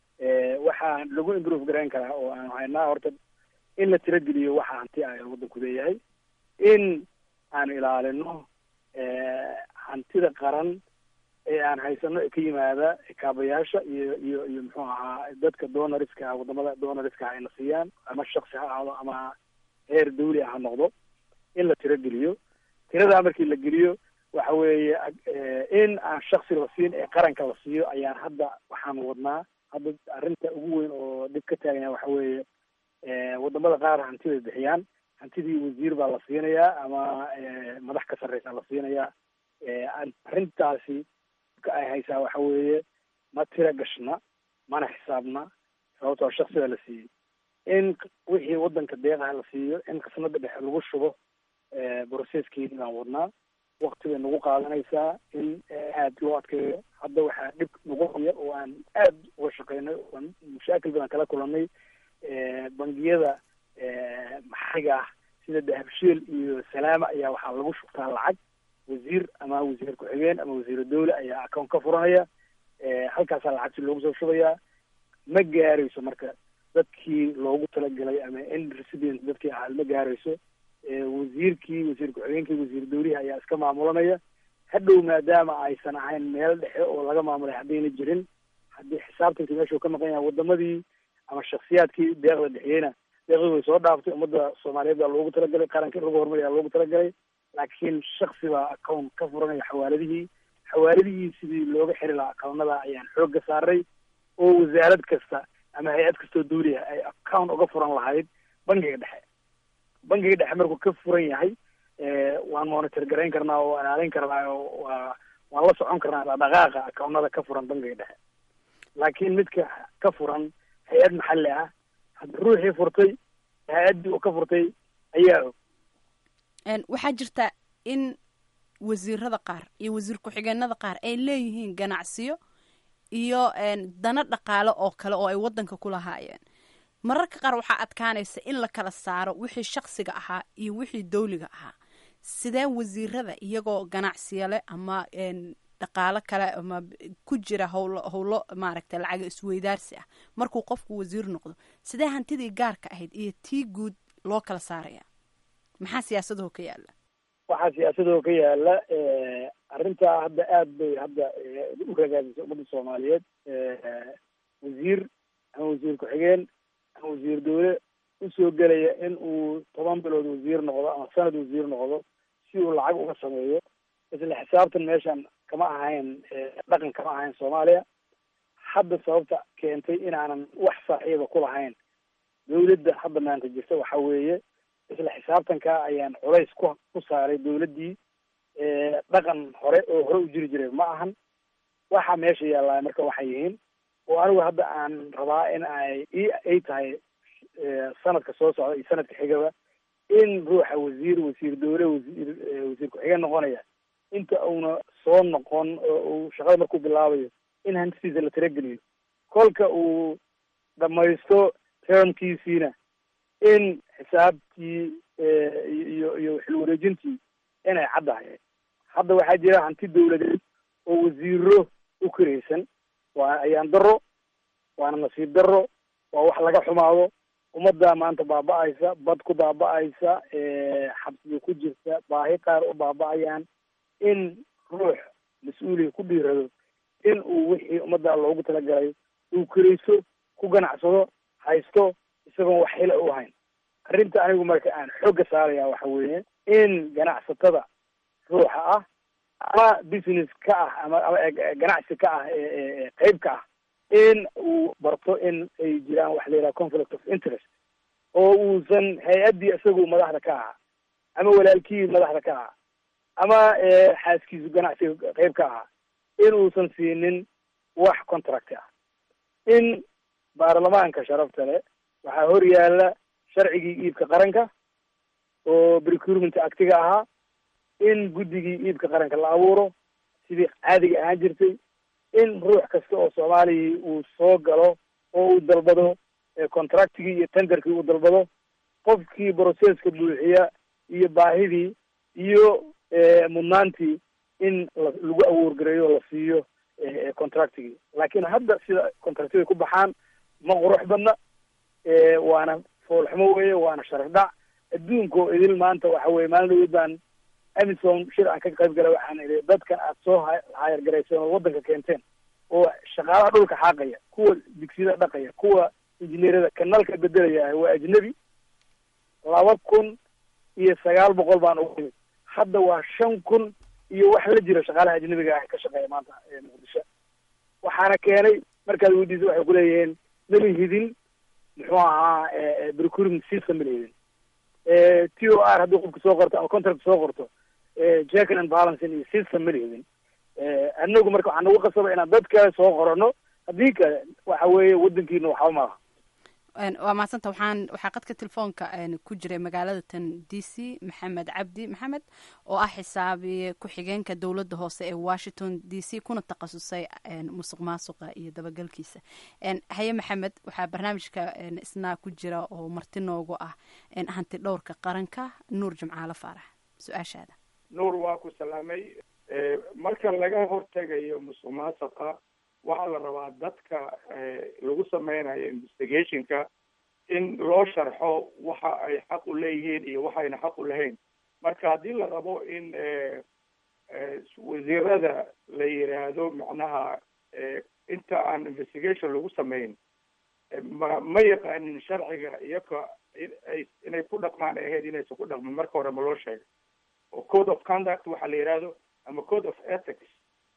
waxaa lagu improve garayn karaa oo aan haynaa horta in la tirageliyo waxa hanti ah ee waddanku leeyahay in aan ilaalino hantida qaran ee aan haysano ee ka yimaada kaabayaasha iyo iyo iyo muxuu ahaa dadka donoriska wadamada donoriska ayna siiyaan ama shaksi ha ahaado ama heer dawli ah ha noqdo in la tirageliyo tiradaa markii la geliyo waxa weeye in aan shaksi la siin ee qaranka la siiyo ayaan hadda waxaan wadnaa hadda arrinta ugu weyn oo dhib ka taaganya waxa weeye wadamada qaar hantibay bixiyaan hantidii wasiir baa la siinayaa ama madax ka sarreysa la siinayaa arrintaasi ay haysaa waxa weeye ma tira gashna mana xisaabna sababtoo shaksiga la siiyey in wixii waddanka deeqaha la siiyo in qisnada dhexe lagu shubo broceskeedii baan wadnaa wakti bay nagu qaadanaysaa in aad loo adkeeyo hadda waxaa dhib nagu haya oo aan aad uga shaqeynay oan mashaakil badan kala kulanay bangiyada maxaliga ah sida dahabshiil iyo salaama ayaa waxaa lagu shubtaa lacag wasiir ama wasiir ku-xigeen ama wasiir dawle ayaa account ka furanaya halkaasaa lacagti loogu soo shubayaa ma gaarayso marka dadkii loogu talagalay ama end recipient dadkii ahaa ma gaarayso wasiirkii wasiir ku-xigeenkii wasiir dawlihi ayaa iska maamulanaya hadhow maadaama aysan ahayn meel dhexe oo laga maamulay haddayna jirin haddii xisaabtankii meeshuu ka maqan yahay wadamadii ama shaksiyaadkii deeqda dhexiyeyna deeqdii way soo dhaaftay ummadda soomaaliyeed baa loogu talagalay qaranka in lagu horumariyaa loogu talagalay laakiin shaksi baa account ka furanaya xawaaladihii xawaaladihii sidii looga xiri lahaa akawnada ayaan xoogga saaray oo wasaarad kasta ama hay-ad kastoo dawliya ay account uga furan lahayd bangiga dhexe bangiga dhexe markuu ka furan yahay waan monitor garayn karnaa oo ilaalin karnaa oo waa waan la socon karnaa dhaqaaqa akawnada ka furan bangiga dhexe laakiin midka ka furan hay-ad maxalli ah hadda ruuxii furtay hay-addii uu ka furtay ayaa og waxaa jirta in wasiirada qaar iyo wasiir ku-xigeenada qaar ay leeyihiin ganacsiyo iyo dana dhaqaale oo kale oo ay waddanka ku lahaayeen mararka qaar waxaa adkaanaysa in la kala saaro wixii shaksiga ahaa iyo wixii dawliga ahaa sidee wasiirada iyagoo ganacsiyo leh ama dhaqaalo kale ama ku jira howlo howlo maaragtay lacaga isweydaarsi ah markuu qofku wasiir noqdo sidee hantidii gaarka ahayd iyo tii guud loo kala saaraya maxaa siyaasadaho ka yaala waxaa siyaasadoo ka yaala arrintaa hadda aad bay hadda u ragaadisay ummadda soomaaliyeed wasiir ama wasiir ku-xigeen ama wasiir dawle usoo gelaya in uu toban bilood wasiir noqdo ama sanad wasiir noqdo si uu lacag uga sameeyo isla xisaabtan meeshan kama ahayn dhaqan kama ahayn soomaaliya hadda sababta keentay inaanan wax saaxiiba ku lahayn dawladda hadda maanta jirta waxa weeye isla xisaabtanka ayaan culays ku ku saaray dawladdii dhaqan hore oo hore u jiri jiray ma ahan waxa meesha yaallaa marka waxay yihiin oo anigu hadda aan rabaa in ay i ay tahay sanadka soo socda iyo sanadka xigaba in ruuxa wasiir wasiir dawle wasiir wasiir ku-xigeen noqonaya inta uuna soo noqon oo uu shaqada markuu bilaabayo in hantidiisa la tirageliyo kolka uu dhamaysto termkiisiina in xisaabtii iyo iyo xil wareejintii inay caddahay hadda waxaa jira hanti dawladeed oo wasiiro u karaysan waa ayaan daro waana nasiib daro waa wax laga xumaado ummadda maanta baaba-aysa bad ku baaba-aysa xabsiga ku jirta baahi qaar u baaba-ayaan in ruux mas-uuliya ku dhiirado in uu wixii ummadda loogu talagalay uu karayso ku ganacsado haysto isagoon wax hila u hayn arrinta anigu marka aan xoogga saaraya waxa weeye in ganacsatada ruuxa ah ama business ka ah ama ama ganacsi ka ah qeyb ka ah in uu barto in ay jiraan waxa la yidhaha conflict of interest oo uusan hay-addii isagu madaxda ka ahaa ama walaalkii madaxda ka ahaa ama xaaskiisu ganacsiga qeyb ka ahaa in uusan siinin wax contract ah in baarlamaanka sharafta leh waxaa hor yaala sharcigii iibka qaranka oo procurement actiga ahaa in guddigii iibka qaranka la abuuro sidii caadiga ahaan jirtay in ruux kasta oo soomaaliya uu soo galo oo uu dalbado contractigii iyo tenderkii uu dalbado qofkii processka buuxiya iyo baahidii iyo mudnaantii in lagu awoorgareeyo la siiyo contractigii laakiin hadda sida contractiga ku baxaan ma qurux badna waana foolxumo weeye waana sharaf dhac adduunka oo idil maanta waxa weye maalin dhaweyd baan amison shir aan ka qayb galay waxaan idhi dadkan aad soo hayar garayseen oo waddanka keenteen oo shaqaalaha dhulka xaaqaya kuwa digsiyada dhaqaya kuwa injineerada kanalka bedelaya waa ajnebi laba kun iyo sagaal boqol baan ugu imid hadda waa shan kun iyo wax la jira shaqaalaha ajnebiga ah ka shaqeeya maanta muqdisho waxaana keenay markaad weydiisa waxay kuleeyihiin mala hidin muxuu ahaa procurement system mala hidin t o r haddii qofka soo qorto ama contract soo qorto jackin and balancing iyo system mala hidin anagu marka waxaa nagu qasaba inaan dad kale soo qorano haddii kale waxa weeye waddankiina waxba maaha waa mahadsanta waxaan waxaa qadka telefoonka ku jiray magaalada tan d c maxamed cabdi maxamed oo ah xisaabiye ku-xigeenka dowladda hoose ee washington d c kuna takhasusay musuq maasuqa iyo dabagalkiisa haye maxamed waxaa barnaamijka isna ku jira oo marti noogu ah hanti dhowrka qaranka nuur jimcaale faarax su-aashaada nuur waa ku salaamay marka laga hortegayo musuq maasuqa waxaa la rabaa dadka lagu sameynayo investigationka in loo sharxo waxa ay xaq u leeyihiin iyo waxayna xaq u lahayn marka haddii la rabo in wasiirada la yidhaahdo macnaha inta aan investigation lagu sameyn ma ma yaqaanin sharciga iyaga inay ku dhaqmaan ahayd inaysan ku dhaqmin marka hore ma loo sheegay oo code of conduct waxa la yidhaahdo ama code of ethics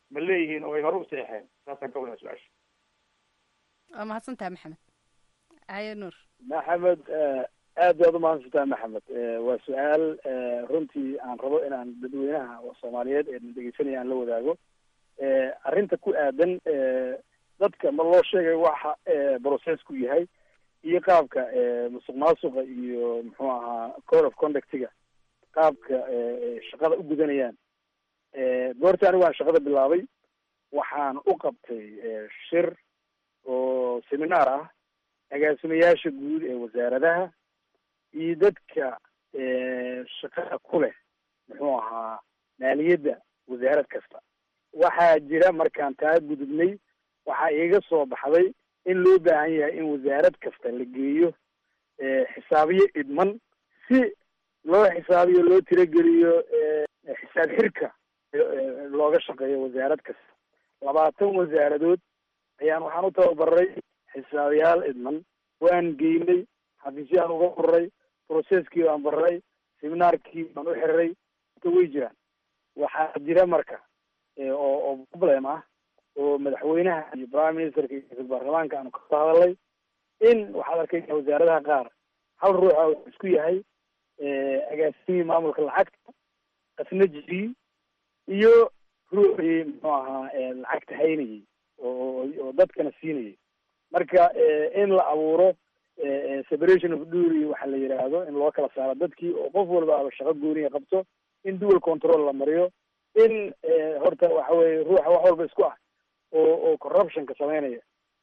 ma leeyihiin oo ay hore u seexeen saasaan ka wadaa su-aasha waa mahadsantaha maxamed haye nuur maxamed aad baad umahadsantaha maxamed waa su-aal runtii aan rabo inaan dadweynaha soomaaliyeed ee dhegeysanaya aan la wadaago arrinta ku aadan dadka ma loo sheegay waxa processku yahay iyo qaabka musuq maasuqa iyo muxuu ahaa code of conductiga qaabka shaqada u gudanayaan goorta anigu aan shaqada bilaabay waxaan u qabtay shir oo seminaar ah agaasimayaasha guud ee wasaaradaha iyo dadka shaqada ku leh muxuu ahaa maaliyadda wasaarad kasta waxaa jira markaan taa gudubnay waxaa iiga soo baxday in loo baahan yahay in wasaarad kasta la geeyo xisaabiyo idman si loo xisaabiyo loo tirageliyo xisaab xirka looga shaqeeyo wasaarad kasta labaatan wasaaradood ayaan waxaan u tababaray xisaabiyaal idman waan geynay xafiisyaan uga furray processkii baan baray seminaarkii baan u xiriray inta way jiraan waxaa jira marka oo oo problem ah oo madaxweynaha iyo prime ministerka iyo ra-iisul baarlamaanka aanu kasoo hadalnay in waxaad arkaysa wasaaradaha qaar hal ruuxa uu isku yahay agaasimihii maamulka lacagta qasnajigii iyo ruuxii muxuu ahaa lacagta haynayay oo oo dadkana siinayay marka in la abuuro separation of duty waxa la yidhaahdo in loo kala saaro dadkii oo qof walba aba shaqo gooniya qabto in dual control la mariyo in horta waxa weye ruuxa wax walba isku ah oo oo corruptionka sameynaya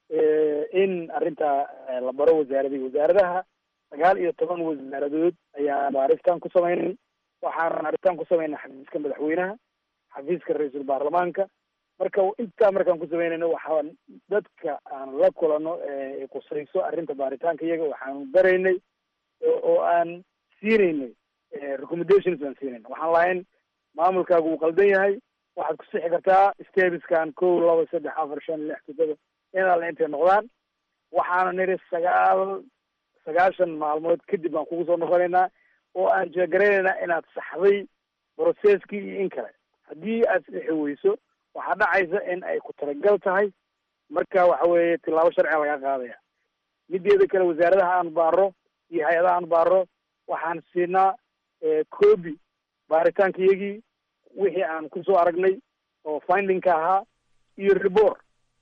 in arrintaa la baro wasaaradii wasaaradaha sagaal iyo toban wasaaradood ayaa baaritaan ku sameynay waxaan baaritaan ku sameynay xafiiska madaxweynaha xafiiska ra-iisul baarlamaanka marka intaa markaan ku sameynayno waxaan dadka aan la kulano kusayso arrinta baaritaanka iyaga waxaanu baraynay oo aan siinaynay recommendations aan siinayna waxaan lahayn maamulkaagu uu qaldan yahay waxaad ku sixi kartaa stebiskan kow laba saddex afar shan lix toddoba in alle intay noqdaan waxaana niri sagaal sagaashan maalmood kadib baan kugu soo noqonaynaa oo aan jeegaraynayna inaad saxday processkii iyo in kale haddii aad sixi weyso waxaa dhacaysa in ay ku talagal tahay marka waxa weeye tilaabo sharciga laga qaadaya mideeda kale wasaaradaha aan baaro iyo hay-adaha aan baaro waxaan siinaa copy baaritaanka iyagii wixii aan kusoo aragnay oo findingka ahaa iyo report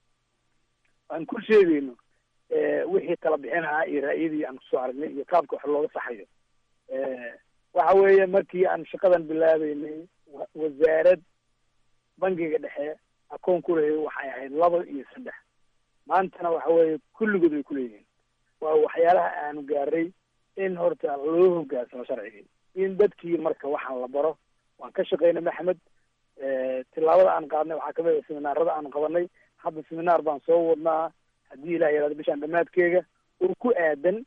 aan ku sheegayno wixii tala bixin ahaa iyo ra'yadii aan kusoo aragnay iyo qaabka wax looga saxayo waxa weeye markii aan shaqadan bilaabeynay wasaarad bangiga dhexe akoon ku lahay waxay ahayd laba iyo saddex maantana waxa weeye kulligood way kuleeyihiin waa waxyaalaha aanu gaaray in horta loo hogaansamo sharcigii in dadkii marka waxaan la baro waan ka shaqaynay maxamed tilaabada aan qaadnay waxaa kamid a seminaarada aan qabanay hadda seminaar baan soo wadnaa haddii ilah yaraado bishaan dhamaadkeega oo ku aadan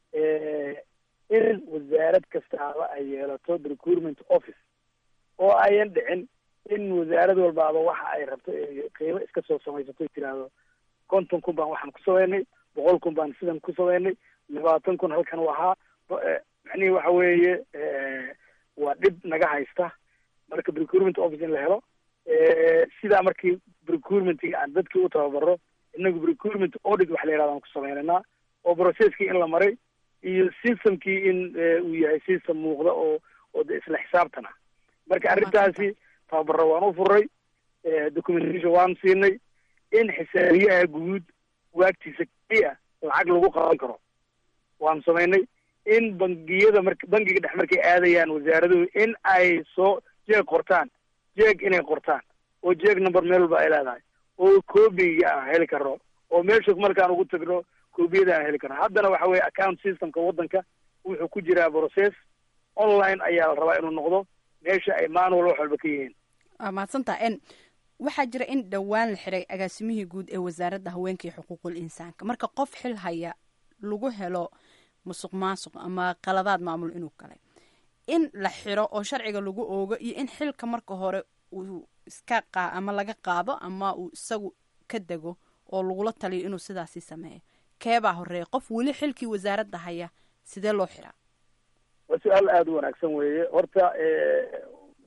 in wasaarad kastaaba ay yeelato recruitment office oo ayan dhicin in wasaarad walbaaba waxa ay rabto qiimo iska soo samaysato tiraahdo konton kun baan waxaan ku sameynay boqol kun baan sidan ku sameynay labaatan kun halkan u ahaa macnihi waxa weeye waa dhib naga haysta marka recruitment office in la helo sidaa markii recruitmentiga aan dadkii u tababaro inagu recruitment audit wax la yihahdo aan ku sameynaynaa oo processkii in la maray iyo systemkii in uu yahay system muuqda oo oo de isla xisaabtan ah marka arrintaasi tababaro waan u furay documentation waan siinay in xisaabiyaha guud waagtiisa keliya lacag lagu qaban karo waan samaynay in bangiyada mar bangiga dhex markay aadayaan wasaaraduhu in ay soo jeeg qortaan jeeg inay qortaan oo jeeg number meel walba ay leedahay oo coobiga aan heli karno oo meesha markaan ugu tagno koobiyada aan heli karno haddana waxa weye account systemka waddanka wuxuu ku jiraa process online ayaa la rabaa inuu noqdo meesha ay manual wax walba ka yihiin waa mahadsantaa n waxaa jira in dhowaan la xiray agaasimihii guud ee wasaaradda haweenka iyo xuquuqul insaanka marka qof xil haya lagu helo musuq maasuq ama qaladaad maamul inuu galay in la xiro oo sharciga lagu oogo iyo in xilka marka hore uu iska qa ama laga qaado ama uu isagu ka dego oo lagula taliyo inuu sidaasi sameeyo keebaa horeeya qof weli xilkii wasaaradda haya sidee loo xiraa waa su-aal aada u wanaagsan weeye horta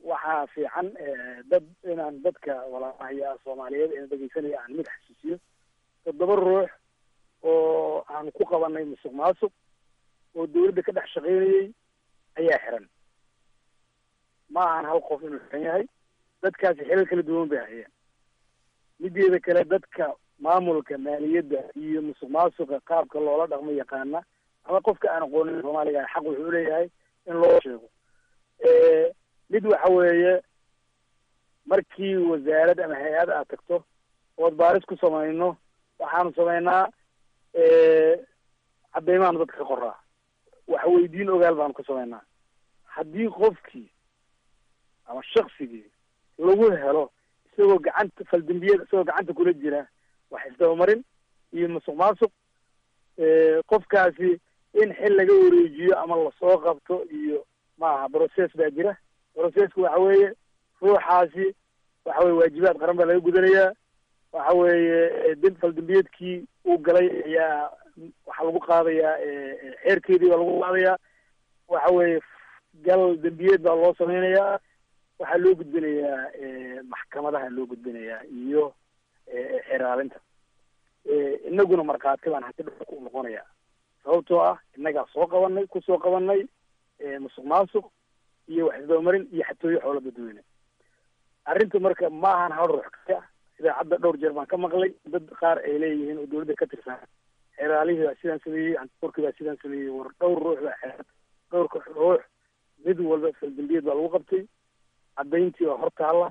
waxaa fiican dad inaan dadka walaalahayaa soomaaliyeed ee dhegeysanaya aan mid xasuusiyo toddoba ruux oo aan ku qabanay musuq maasuq oo dawladda ka dhex shaqaynayay ayaa xiran ma ahan hal qof inuu xiran yahay dadkaasi xilal kala duwan bay hayeen mideeda kale dadka maamulka maaliyadda iyo musuq maasuqa qaabka loola dhaqmo yaqaana ama qofka aan aqoonin soomaaliga xaq wuxuu leeyahay in loo sheego mid waxa weeye markii wasaarad ama hay-ad aad tagto ood baaris ku samayno waxaanu samaynaa cadeymaanu dadka ka qoraa wax weydiin ogaal baanu ka samaynaa haddii qofkii ama shaksigii lagu helo isagoo gacanta faldambiyada isagoo gacanta kula jira wax isdabamarin iyo musuq maasuq qofkaasi in xil laga wareejiyo ama lasoo qabto iyo maaha process baa jira processku waxa weeye ruuxaasi waxa weye waajibaad qaran baa laga gudanayaa waxa weeye d faldambiyeedkii uu galay ayaa waxaa lagu qaadayaa xeerkeedii baa lagu qaadayaa waxa weeye gal dembiyeed baa loo sameynayaa waxaa loo gudbinayaa maxkamadaha loo gudbinayaa iyo xeraalinta inaguna markhaati baan hanti dhulka u noqonayaa sababtoo ah innagaa soo qabanay kusoo qabanay musuq maasuq iyo wax isdabamarin iyo xatooyo xoola dadweyne arrinta marka ma ahan hal ruux kaya idaacadda dhowr jeer baan ka maqlay dad qaar ay leeyihiin oo dawladda ka tirsan xeraalihii baa sidaan sameeyey antikorkii baa sidaan sameeyey war dhowr ruux baa xeeran dhowrka ruux mid walba faldambiyeed baa lagu qabtay caddayntii waa hor taalla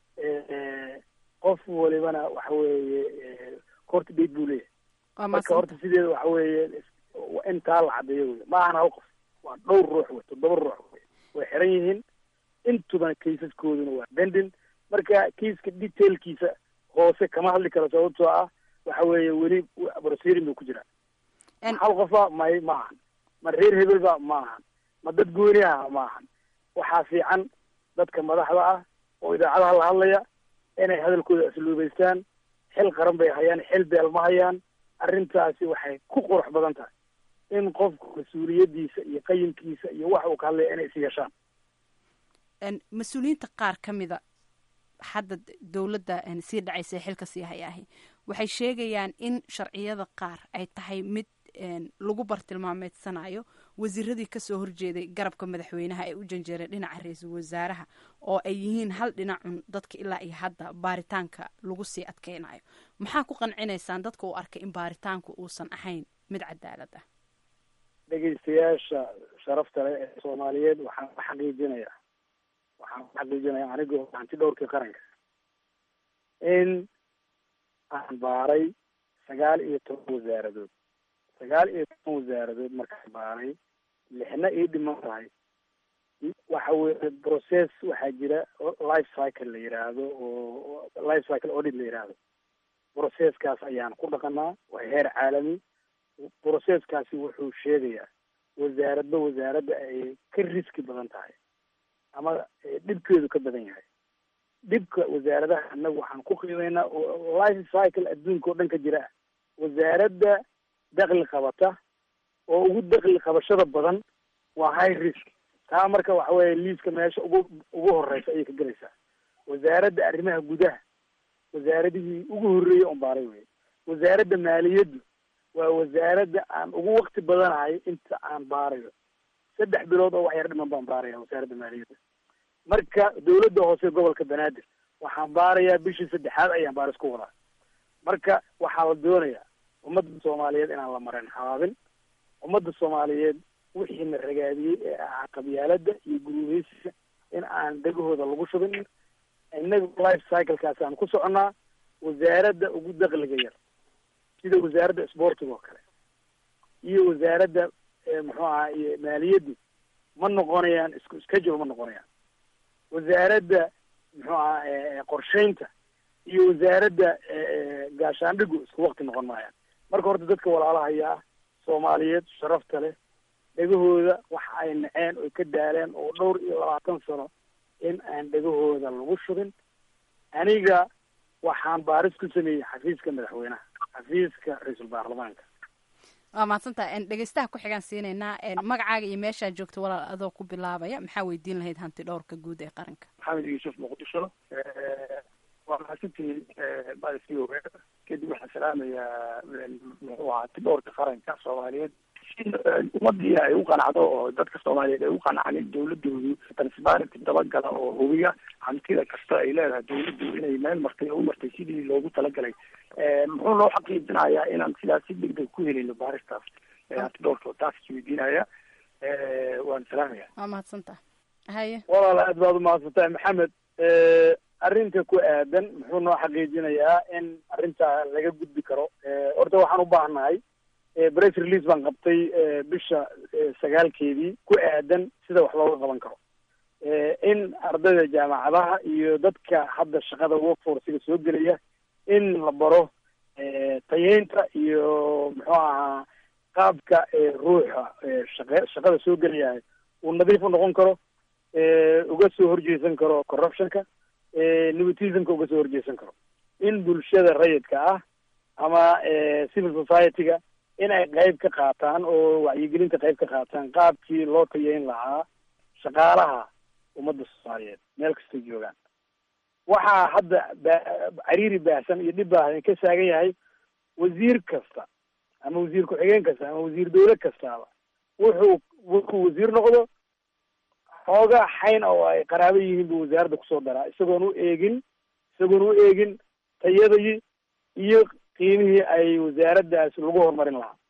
qof walibana waxa weeye horta date buu leeyahay marka horta sideeda waxa weeye in taa la caddeeyo wey ma ahan hal qof waa dhowr ruux wey toddoba ruux wey way xiran yihiin intubana kaysaskooduna waa bendin marka kaiska detailkiisa hoose kama hadli karo sababtoo ah waxa weeye weli brosirin buu ku jiraa hal qofa may ma ahan ma reer hebel ba ma ahan ma dad gooni ah ma ahan waxaa fiican dadka madaxda ah oo idaacadaha la hadlaya inay hadalkooda asluubaystaan xil qaran bay hayaan xil beel ma hayaan arrintaasi waxay ku qurux badan tahay in qofku mas-uuliyaddiisa iyo qayimkiisa iyo wax uu ka hadlaya inay is yeeshaan mas-uuliyiinta qaar ka mida hadda dowladda sii dhacaysa ee xilka sii hayaahi waxay sheegayaan in sharciyada qaar ay tahay mid lagu bartilmaameedsanayo wasiiradii kasoo horjeeday garabka madaxweynaha ee u janjeeray dhinaca ra-iisul wasaaraha oo ay yihiin hal dhinacun dadka ilaa iyo hadda baaritaanka lagu sii adkeynayo maxaa ku qancinaysaan dadka uu arkay in baaritaanku uusan ahayn mid cadaalad ah dhegeystayaasha sharafta leh ee soomaaliyeed waxaan ku xaqiijinayaa waxaan ku xaqiijinayaa anigoo hanti dhowrkii qaranka in aan baaray sagaal iyo toban wasaaradood sagaal iyo toban wasaaradood markaan baaray lixna ii dhiman tahay waxa weye process waxaa jira life cycle la yiraahdo oo life cycle audit la yiraahdo processkaas ayaan ku dhaqanaa waa heer caalami processkaasi wuxuu sheegayaa wasaaradba wasaaradda ay ka riski badan tahay ama dhibkeedu ka badan yahay dhibka wasaaradaha annagu waxaan ku qiimeynaa oo life cycle adduunka oo dhan ka jira ah wasaaradda dakli qabata oo ugu dakli qabashada badan waa high risk taa marka waxa weeye liiska meesha ugu ugu horeysa ayay ka gelaysaa wasaaradda arrimaha gudaha wasaaradihii ugu horreeyey on baaray wey wasaaradda maaliyaddu waa wasaaradda aan ugu wakti badanahay inta aan baarayo saddex bilood oo wax yar dhiman baan baaraya wasaaradda maaliyadda marka dawladda hoose gobolka banaadir waxaan baarayaa bishii saddexaad ayaan baaris ku wadaa marka waxaa la doonayaa ummadda soomaaliyeed inaan la marin habaabin ummadda soomaaliyeed wixiina ragaadiyey ee ahaa qabyaaladda iyo guruubeysiga in aan dhegahooda lagu shubin innaga life cyclekaasi aan ku soconnaa wasaaradda ugu dakliga yar sida wasaaradda sportiga oo kale iyo wasaaradda muxuu ahaa iyo maaliyaddu ma noqonayaan isku schedule ma noqonayaan wasaaradda muxuu ahaa qorsheynta iyo wasaaradda gaashaandhigu isku wakti noqon maayaan marka horta dadka walaalahayaa soomaaliyeed sharafta leh dhegahooda waxa ay naceen oy ka daaleen oo dhowr iyo labaatan sano in aan dhegahooda lagu shubin aniga waxaan baaris ku sameeyey xafiiska madaxweynaha xafiiska ra-iisul baarlamaanka waa mahadsantaha dhegeystaha ku xigaan siinaynaa magacaaga iyo meeshaa joogta walaal adoo ku bilaabaya maxaa weydiin lahayd hanti dhowrka guud ee qaranka maxamed yuusuf muqdisho waa mahadsantihiin badi o kadib waxaan salaamayaa muxuu ahaa hanti dhowrka qaranka soomaaliyeed si ummadii ay u qanacdo oo dadka soomaaliyeed ay u qanacaan dawladoodu transparenty dabagala oo hubiya hantida kasta ay leedahay dawladdu inay meel martay oo u martay sidii loogu talagalay muxuu loo xaqiijinayaa inaan sidaas si degdeg ku helino baaristaas hanti dhowrka taas isweydiinaya waan salaamaya waa mahadsantaha haye walaal aad baad umahadsantahay maxamed arrinta ku aadan muxuu noo xaqiijinayaa in arrinta laga gudbi karo horta waxaan u baahnahay press release baan qabtay bisha sagaalkeedii ku aadan sida wax looga qaban karo in ardayda jaamacadaha iyo dadka hadda shaqada workforcega soo gelaya in la baro tayeynta iyo muxuu ahaa qaabka ruuxa shaqe shaqada soo gelaya uu nadiif u noqon karo uga soo horjeesan karo corruptionka nepotismka uga soo horjeesan karo in bulshada rayidka ah ama civil society-ga in ay qayb ka qaataan oo wacyigelinta qayb ka qaataan qaabkii loo tayeyn lahaa shaqaalaha ummadda soomaaliyeed meel kastay joogaan waxaa hadda cariiri baahsan iyo dhib baahsan ka saagan yahay wasiir kasta ama wasiir ku-xigeen kasta ama wasiir dawle kastaaba wuxuu wuxuu wasiir noqdo xooga xayn oo ay qaraabo yihiin buu wasaaradda kusoo daraa isagoon u eegin isagoon u eegin tayadii iyo qiimihii ay wasaaraddaas lagu horumarin lahaa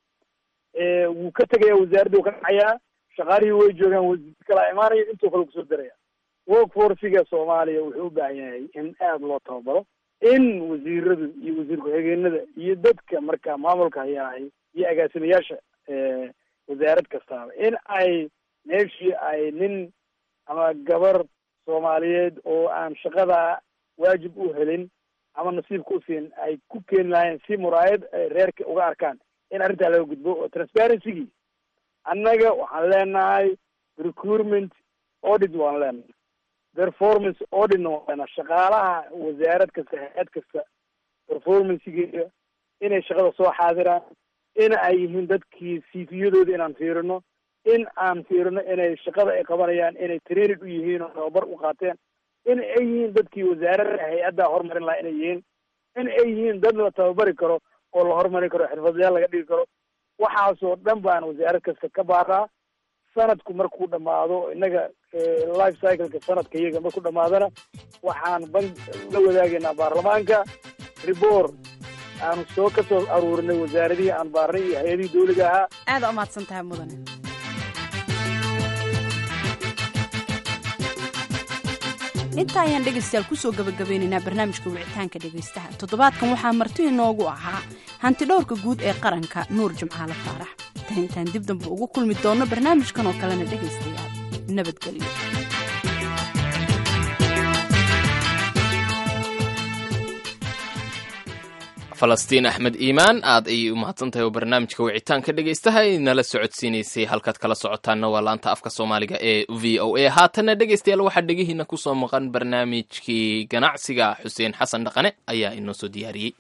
wuu ka tegaya wasaaradda wuu ka dhacayaa shaqaalihii way joogaan wasiir kalaa imaanaya intuu kale kusoo daraya workforciga soomaaliya wuxuu u baahan yahay in aada loo tababaro in wasiiradu iyo wasiir ku-xigeenada iyo dadka marka maamulka hayaahay iyo agaasimayaasha wasaarad kastaaba in ay meeshii ay nin ama gabar soomaaliyeed oo aan shaqada waajib u helin ama nasiib ku siin ay ku keeni lahayn si muraayad reerka uga arkaan in arrintaa laga gudbo oo transparency-gii annaga waxaan leenahay recruitment audit waan leenahay performance auditna waan leenahay shaqaalaha wasaarad kasta hay-ad kasta performancegeeda inay shaqada soo xaadiraan in ay yihiin dadkii cviyadooda inaan fiirino in aan fiirino inay shaqada ay qabanayaan inay training u yihiin oo tababar u qaateen in ay yihiin dadkii wasaarada hay-adda horumarin lahaa inay yihiin in ay yihiin dad la tababari karo oo la horumarin karo xirfadlayaal laga dhigi karo waxaasoo dhan baan wasaarad kasta ka baaraa sanadku markuu dhamaado innaga life cycleka sanadka iyaga markuu dhamaadana waxaan ban la wadaagaynaa baarlamaanka report aanu soo ka soo aruurinay wasaaradihii aan baarnay iyo hay-adihii dawliga ahaa aada umahadsan tahay mudane inta ayaan dhegaystayaal kusoo gabagabeynaynaa barnaamijka wicitaanka dhegaystaha toddobaadkan waxaa marti inoogu ahaa hanti dhowrka guud ee qaranka nuur jimcaale faarax tan intaan dib damba ugu kulmi doonno barnaamijkan oo kalena dhegaystayaal nabadgelyo falastiin axmed iimaan aad ayay u mahadsan tahay oo barnaamijka wicitaanka dhegaystaha nala socodsiinaysay halkaad kala socotaanna waa laanta afka soomaaliga ee v o a haatanna dhegaystayaal waxaa dhegihiina kusoo maqan barnaamijkii ganacsiga xuseen xasan dhaqane ayaa inoo soo diyaariyey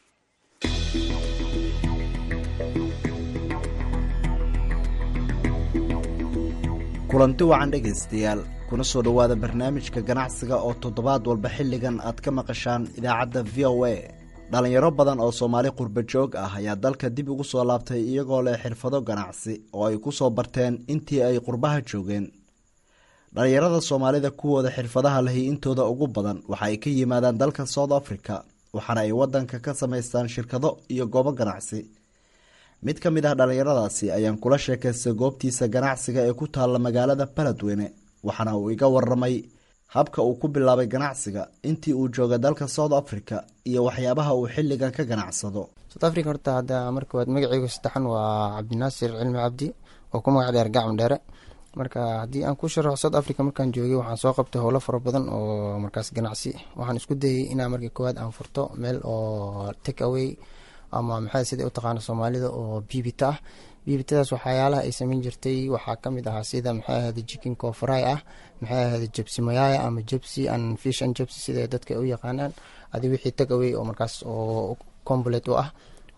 kulanti wacan dhegaystayaal kuna soo dhowaada barnaamijka ganacsiga oo toddobaad walba xilligan aad ka maqashaan idaacadda v o a dhalinyaro badan oo soomaali qurba joog ah ayaa dalka dib ugu soo laabtay iyagoo leh xirfado ganacsi oo ay ku soo barteen intii ay qurbaha joogeen dhalinyarada soomaalida kuwooda xirfadaha lahi intooda ugu badan waxa ay ka yimaadaan dalka south africa waxaana ay wadanka ka samaystaan shirkado iyo goobo ganacsi mid ka mid ah dhallinyaradaasi ayaan kula sheekaystay goobtiisa ganacsiga ee ku taalla magaalada baladweyne waxaana uu iga waramay habka uu ku bilaabay ganacsiga intii uu jooga dalka south africa iyo waxyaabaha uu xilligan ka ganacsado south africa horta hadda marka waad magaceygu saddexan waa cabdinaasir cilmi cabdi oo ku magac dheer gacm dheere marka haddii aan ku sharaxo south africa markaan joogay waxaan soo qabtay howlo fara badan oo markaas ganacsi waxaan isku dayay inaa marka koowaad aan furto meel oo take away ama maxaa sida u taqaana soomaalida oo bibita ah bibitadaas waxyaalaha ay sameyn jirtay waxaa kamid ahaa sida maxay ahayda jikin cofry ah maxay ahayda jebsi mayaya ama jebsi and fishan jebsi sida dadka u yaqaanaan adi wixii tagaway oo markaas oo complete u ah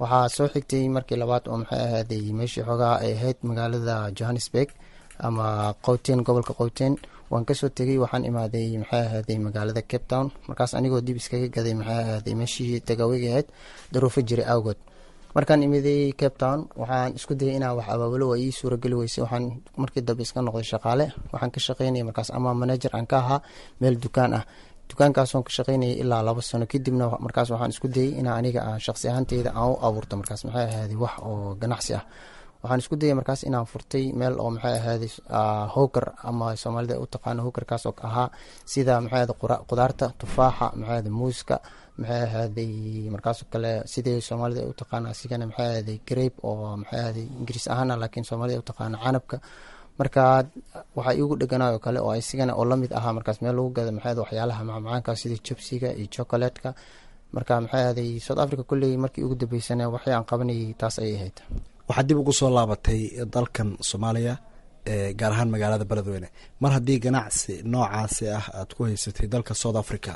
waxaa soo xigtay markii labaad oo maxay ahaaday meeshii xoogaa ay ahayd magaalada johannesburg ama qowteen gobolka qowteen waan kasoo tegey waxaan imaaday maxay ahaaday magaalada cape town markaas anigoo dib iskaga gaday maxay ahaaday meeshii tagaaweyga ahayd daruufo jiray awgood markaan imiday cape town waxaan isku dayay inaan wax abaabulo waa ii suurageli weysay waxaan markii dambe iska noqday shaqaale waxaan ka shaqeynaya markaas ama manager aan ka ahaa meel dukaan ah dukaankaasoon ka shaqeynayay ilaa labo sano kadibna markaas waxaan isku dayay inaa aniga aan shaqsi ahaanteyda aan u abuurto markaas maxay ahaaday wax oo ganacsi ah waxaan isku dayay markaas inaan furtay meel oo maxay ahaaday hoogar ama soomaalida u taqaano hoogarkaas oo ahaa sida maxay ahaaday qudaarta tufaaxa maxay ahaaday muuska maxay ahaaday markaasoo kale sidii soomaalida u taqaana asigana maxay ahaaday grape oo maxay ahaaday ingiriis ahaana laakiin soomaalida u taqaana canabka marka waxaa iigu dheganaay oo kale oo isigana oo lamid ahaa markaas meel lagu gada maxay waxyaalaha macmacaanka sida jabsiga iyo chocolatka marka maxay ahaaday south africa kulley markii ugu dambeysana waxay aan qabanayay taas ayay ahayd waxaad dib ugu soo laabatay dalkan soomaaliya gaar ahaan magaalada beledweyne mar haddii ganacsi noocaasi ah aad ku haysatay dalka south africa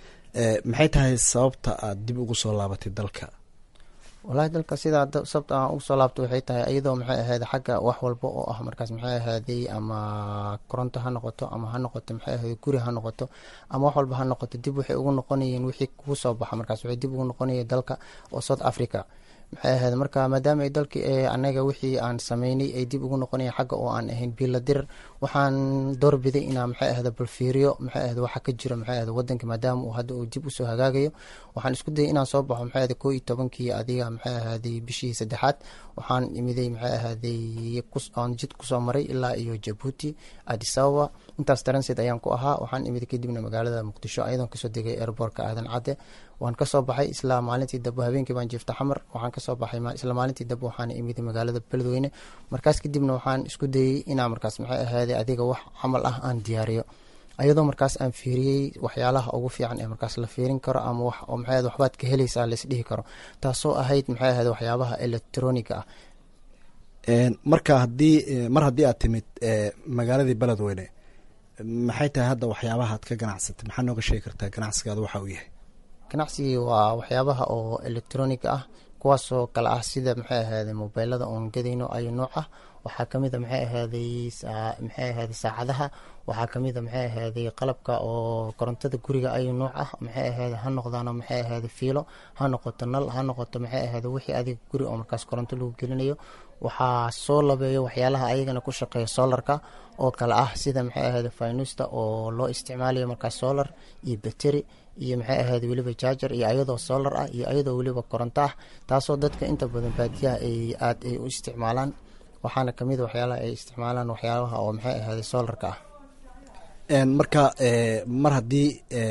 maxay tahay sababta aad dib ugu soo laabatay dalka walahi dalka sidaa sababta aan ugu soo laabto waxay tahay iyadoo maxay ahayd xagga wax walba oo ah markaas maxay ahaaday ama koronto ha noqoto ama ha noqoto maxay ahayd guri ha noqoto ama wax walba ha noqoto dib waxay ugu noqonayeen wixii kuu soo baxa markaas waxay dib ugu noqonayeen dalka oo south africa maxay ahayd marka maadaama ay dalkii ee anaga wixii aan sameynay ay dib ugu noqonayeen xagga oo aan ahayn biiladir waxaan doorbiday inaa maxay ahda balfiiriyo maxay ahda waxa ka jiro maxay ahda wadanka maadaama uu hadda uu dib usoo hagaagayo waxaan isku dayay inaan soo baxo maxay ahda koo iyo tobankii adiga maxay ahaaday bishii saddexaad waxaan imiday maxay ahaaday aan jid kusoo maray ilaa iyo jabuuti addis ababa intaas transit ayaan ku ahaa waxaan imiday kadibna magaalada muqdisho ayadoon kasoo degay airboortka aadan cadde waan kasoo baxay isla maalintii dambe habeenkii baan jiifta xamar waxaan kasoo baxay isla maalintii dambe waxaan imiday magaalada beledweyne markaas kadibna waxaan isku dayey inaa markaas maxay ahaaday adiga wax camal ah aan diyaariyo ayadoo markaas aan fiiriyey waxyaalaha ugu fiican ee markaas la fiirin karo ama wax oo maxay ahad waxbaad ka helaysaa laisdhihi karo taasoo ahayd maxay ahayd waxyaabaha electroniga ah marka haddii mar haddii aad timid magaaladii beledweyne maxay tahay hadda waxyaabaha aad ka ganacsatay maxaa nooga sheegi kartaa ganacsigaada waxa uu yahay ganacsigii waa waxyaabaha oo electroniga ah kuwaasoo kale ah sida maxay ahaaday mobeylada oon gadayno ayo nooc ah waxaa kamid a maxay ahaaday maxay ahaaday saacadaha waxaa kamid a maxay ahaaday qalabka oo korontada guriga ayo nooc ah maxay ahaaday ha noqdaano maxay ahaaday fiilo ha noqoto nal ha noqoto maxay ahaaday wixii adiga guri oo markaas koronto lagu gelinayo waxaa soo labeeyo waxyaalaha ayagana ku shaqeeya solarka oo kale ah sida maxay ahaaday finusta oo loo isticmaalayo markaas solar iyo bateri iyo maxay ahayd weliba jaajar iyo ayadoo solar ah iyo ayadoo weliba koronto ah taasoo dadka inta badan baadiyaha ay aad ay u isticmaalaan waxaana kamid waxyaalaha ay isticmaalaan waxyaalaha oo maxay ahaaday solarka ah marka mar haddii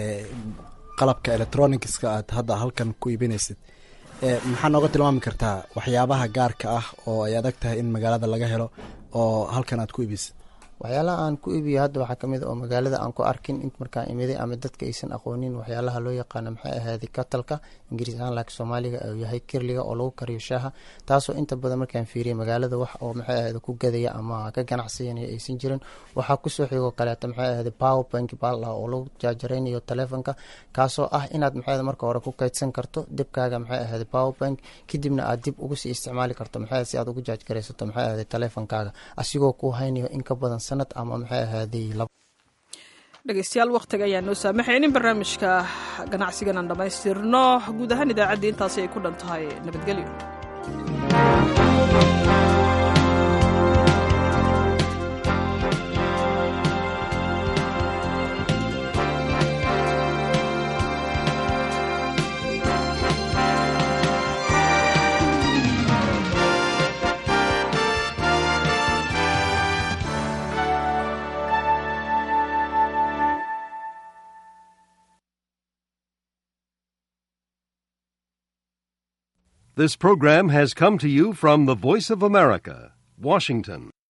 qalabka electronicska aad hadda halkan ku iibinaysid maxaa nooga tilmaami kartaa waxyaabaha gaarka ah oo ay adag tahay in magaalada laga helo oo halkan aad ku iibisid waxyaalaha aan ku iibiyo hadda waxaa kamid oo magaalada aan ku arkin int markaan imiday ama dadka aysan aqoonin waxyaalaha loo yaqaano maxay ahaaday katalka ingiriis ahaan laakiin soomaaliga uu yahay kirliga oo lagu kariyo shaaha taasoo inta badan markaan fiiriyay magaalada wax oo maxay ahaaday ku gadaya ama ka ganacsiyanaya aysan jirin waxaa kusoo xigoo kaleeto maxay ahaaday power bank baal ah oo lagu jaajaraynayo telefonka kaasoo ah inaad maxay marka hore ku kaydsan karto dibkaaga maxay ahaaday power bank kadibna aad dib ugu sii isticmaali karto maxay si aad ugu jaajgaraysato maxay ahaaday telefonkaaga asigoo ku haynayo in ka badan sanad ama maxay ahaaday dhegeystayaal wakhtiga ayaan noo saamaxayn in barnaamijka ganacsigan aan dhammaystirno guud ahaan idaacaddii intaasi ay ku dhan tahay nabadgelyo This program has come to you from the Voice of America, Washington.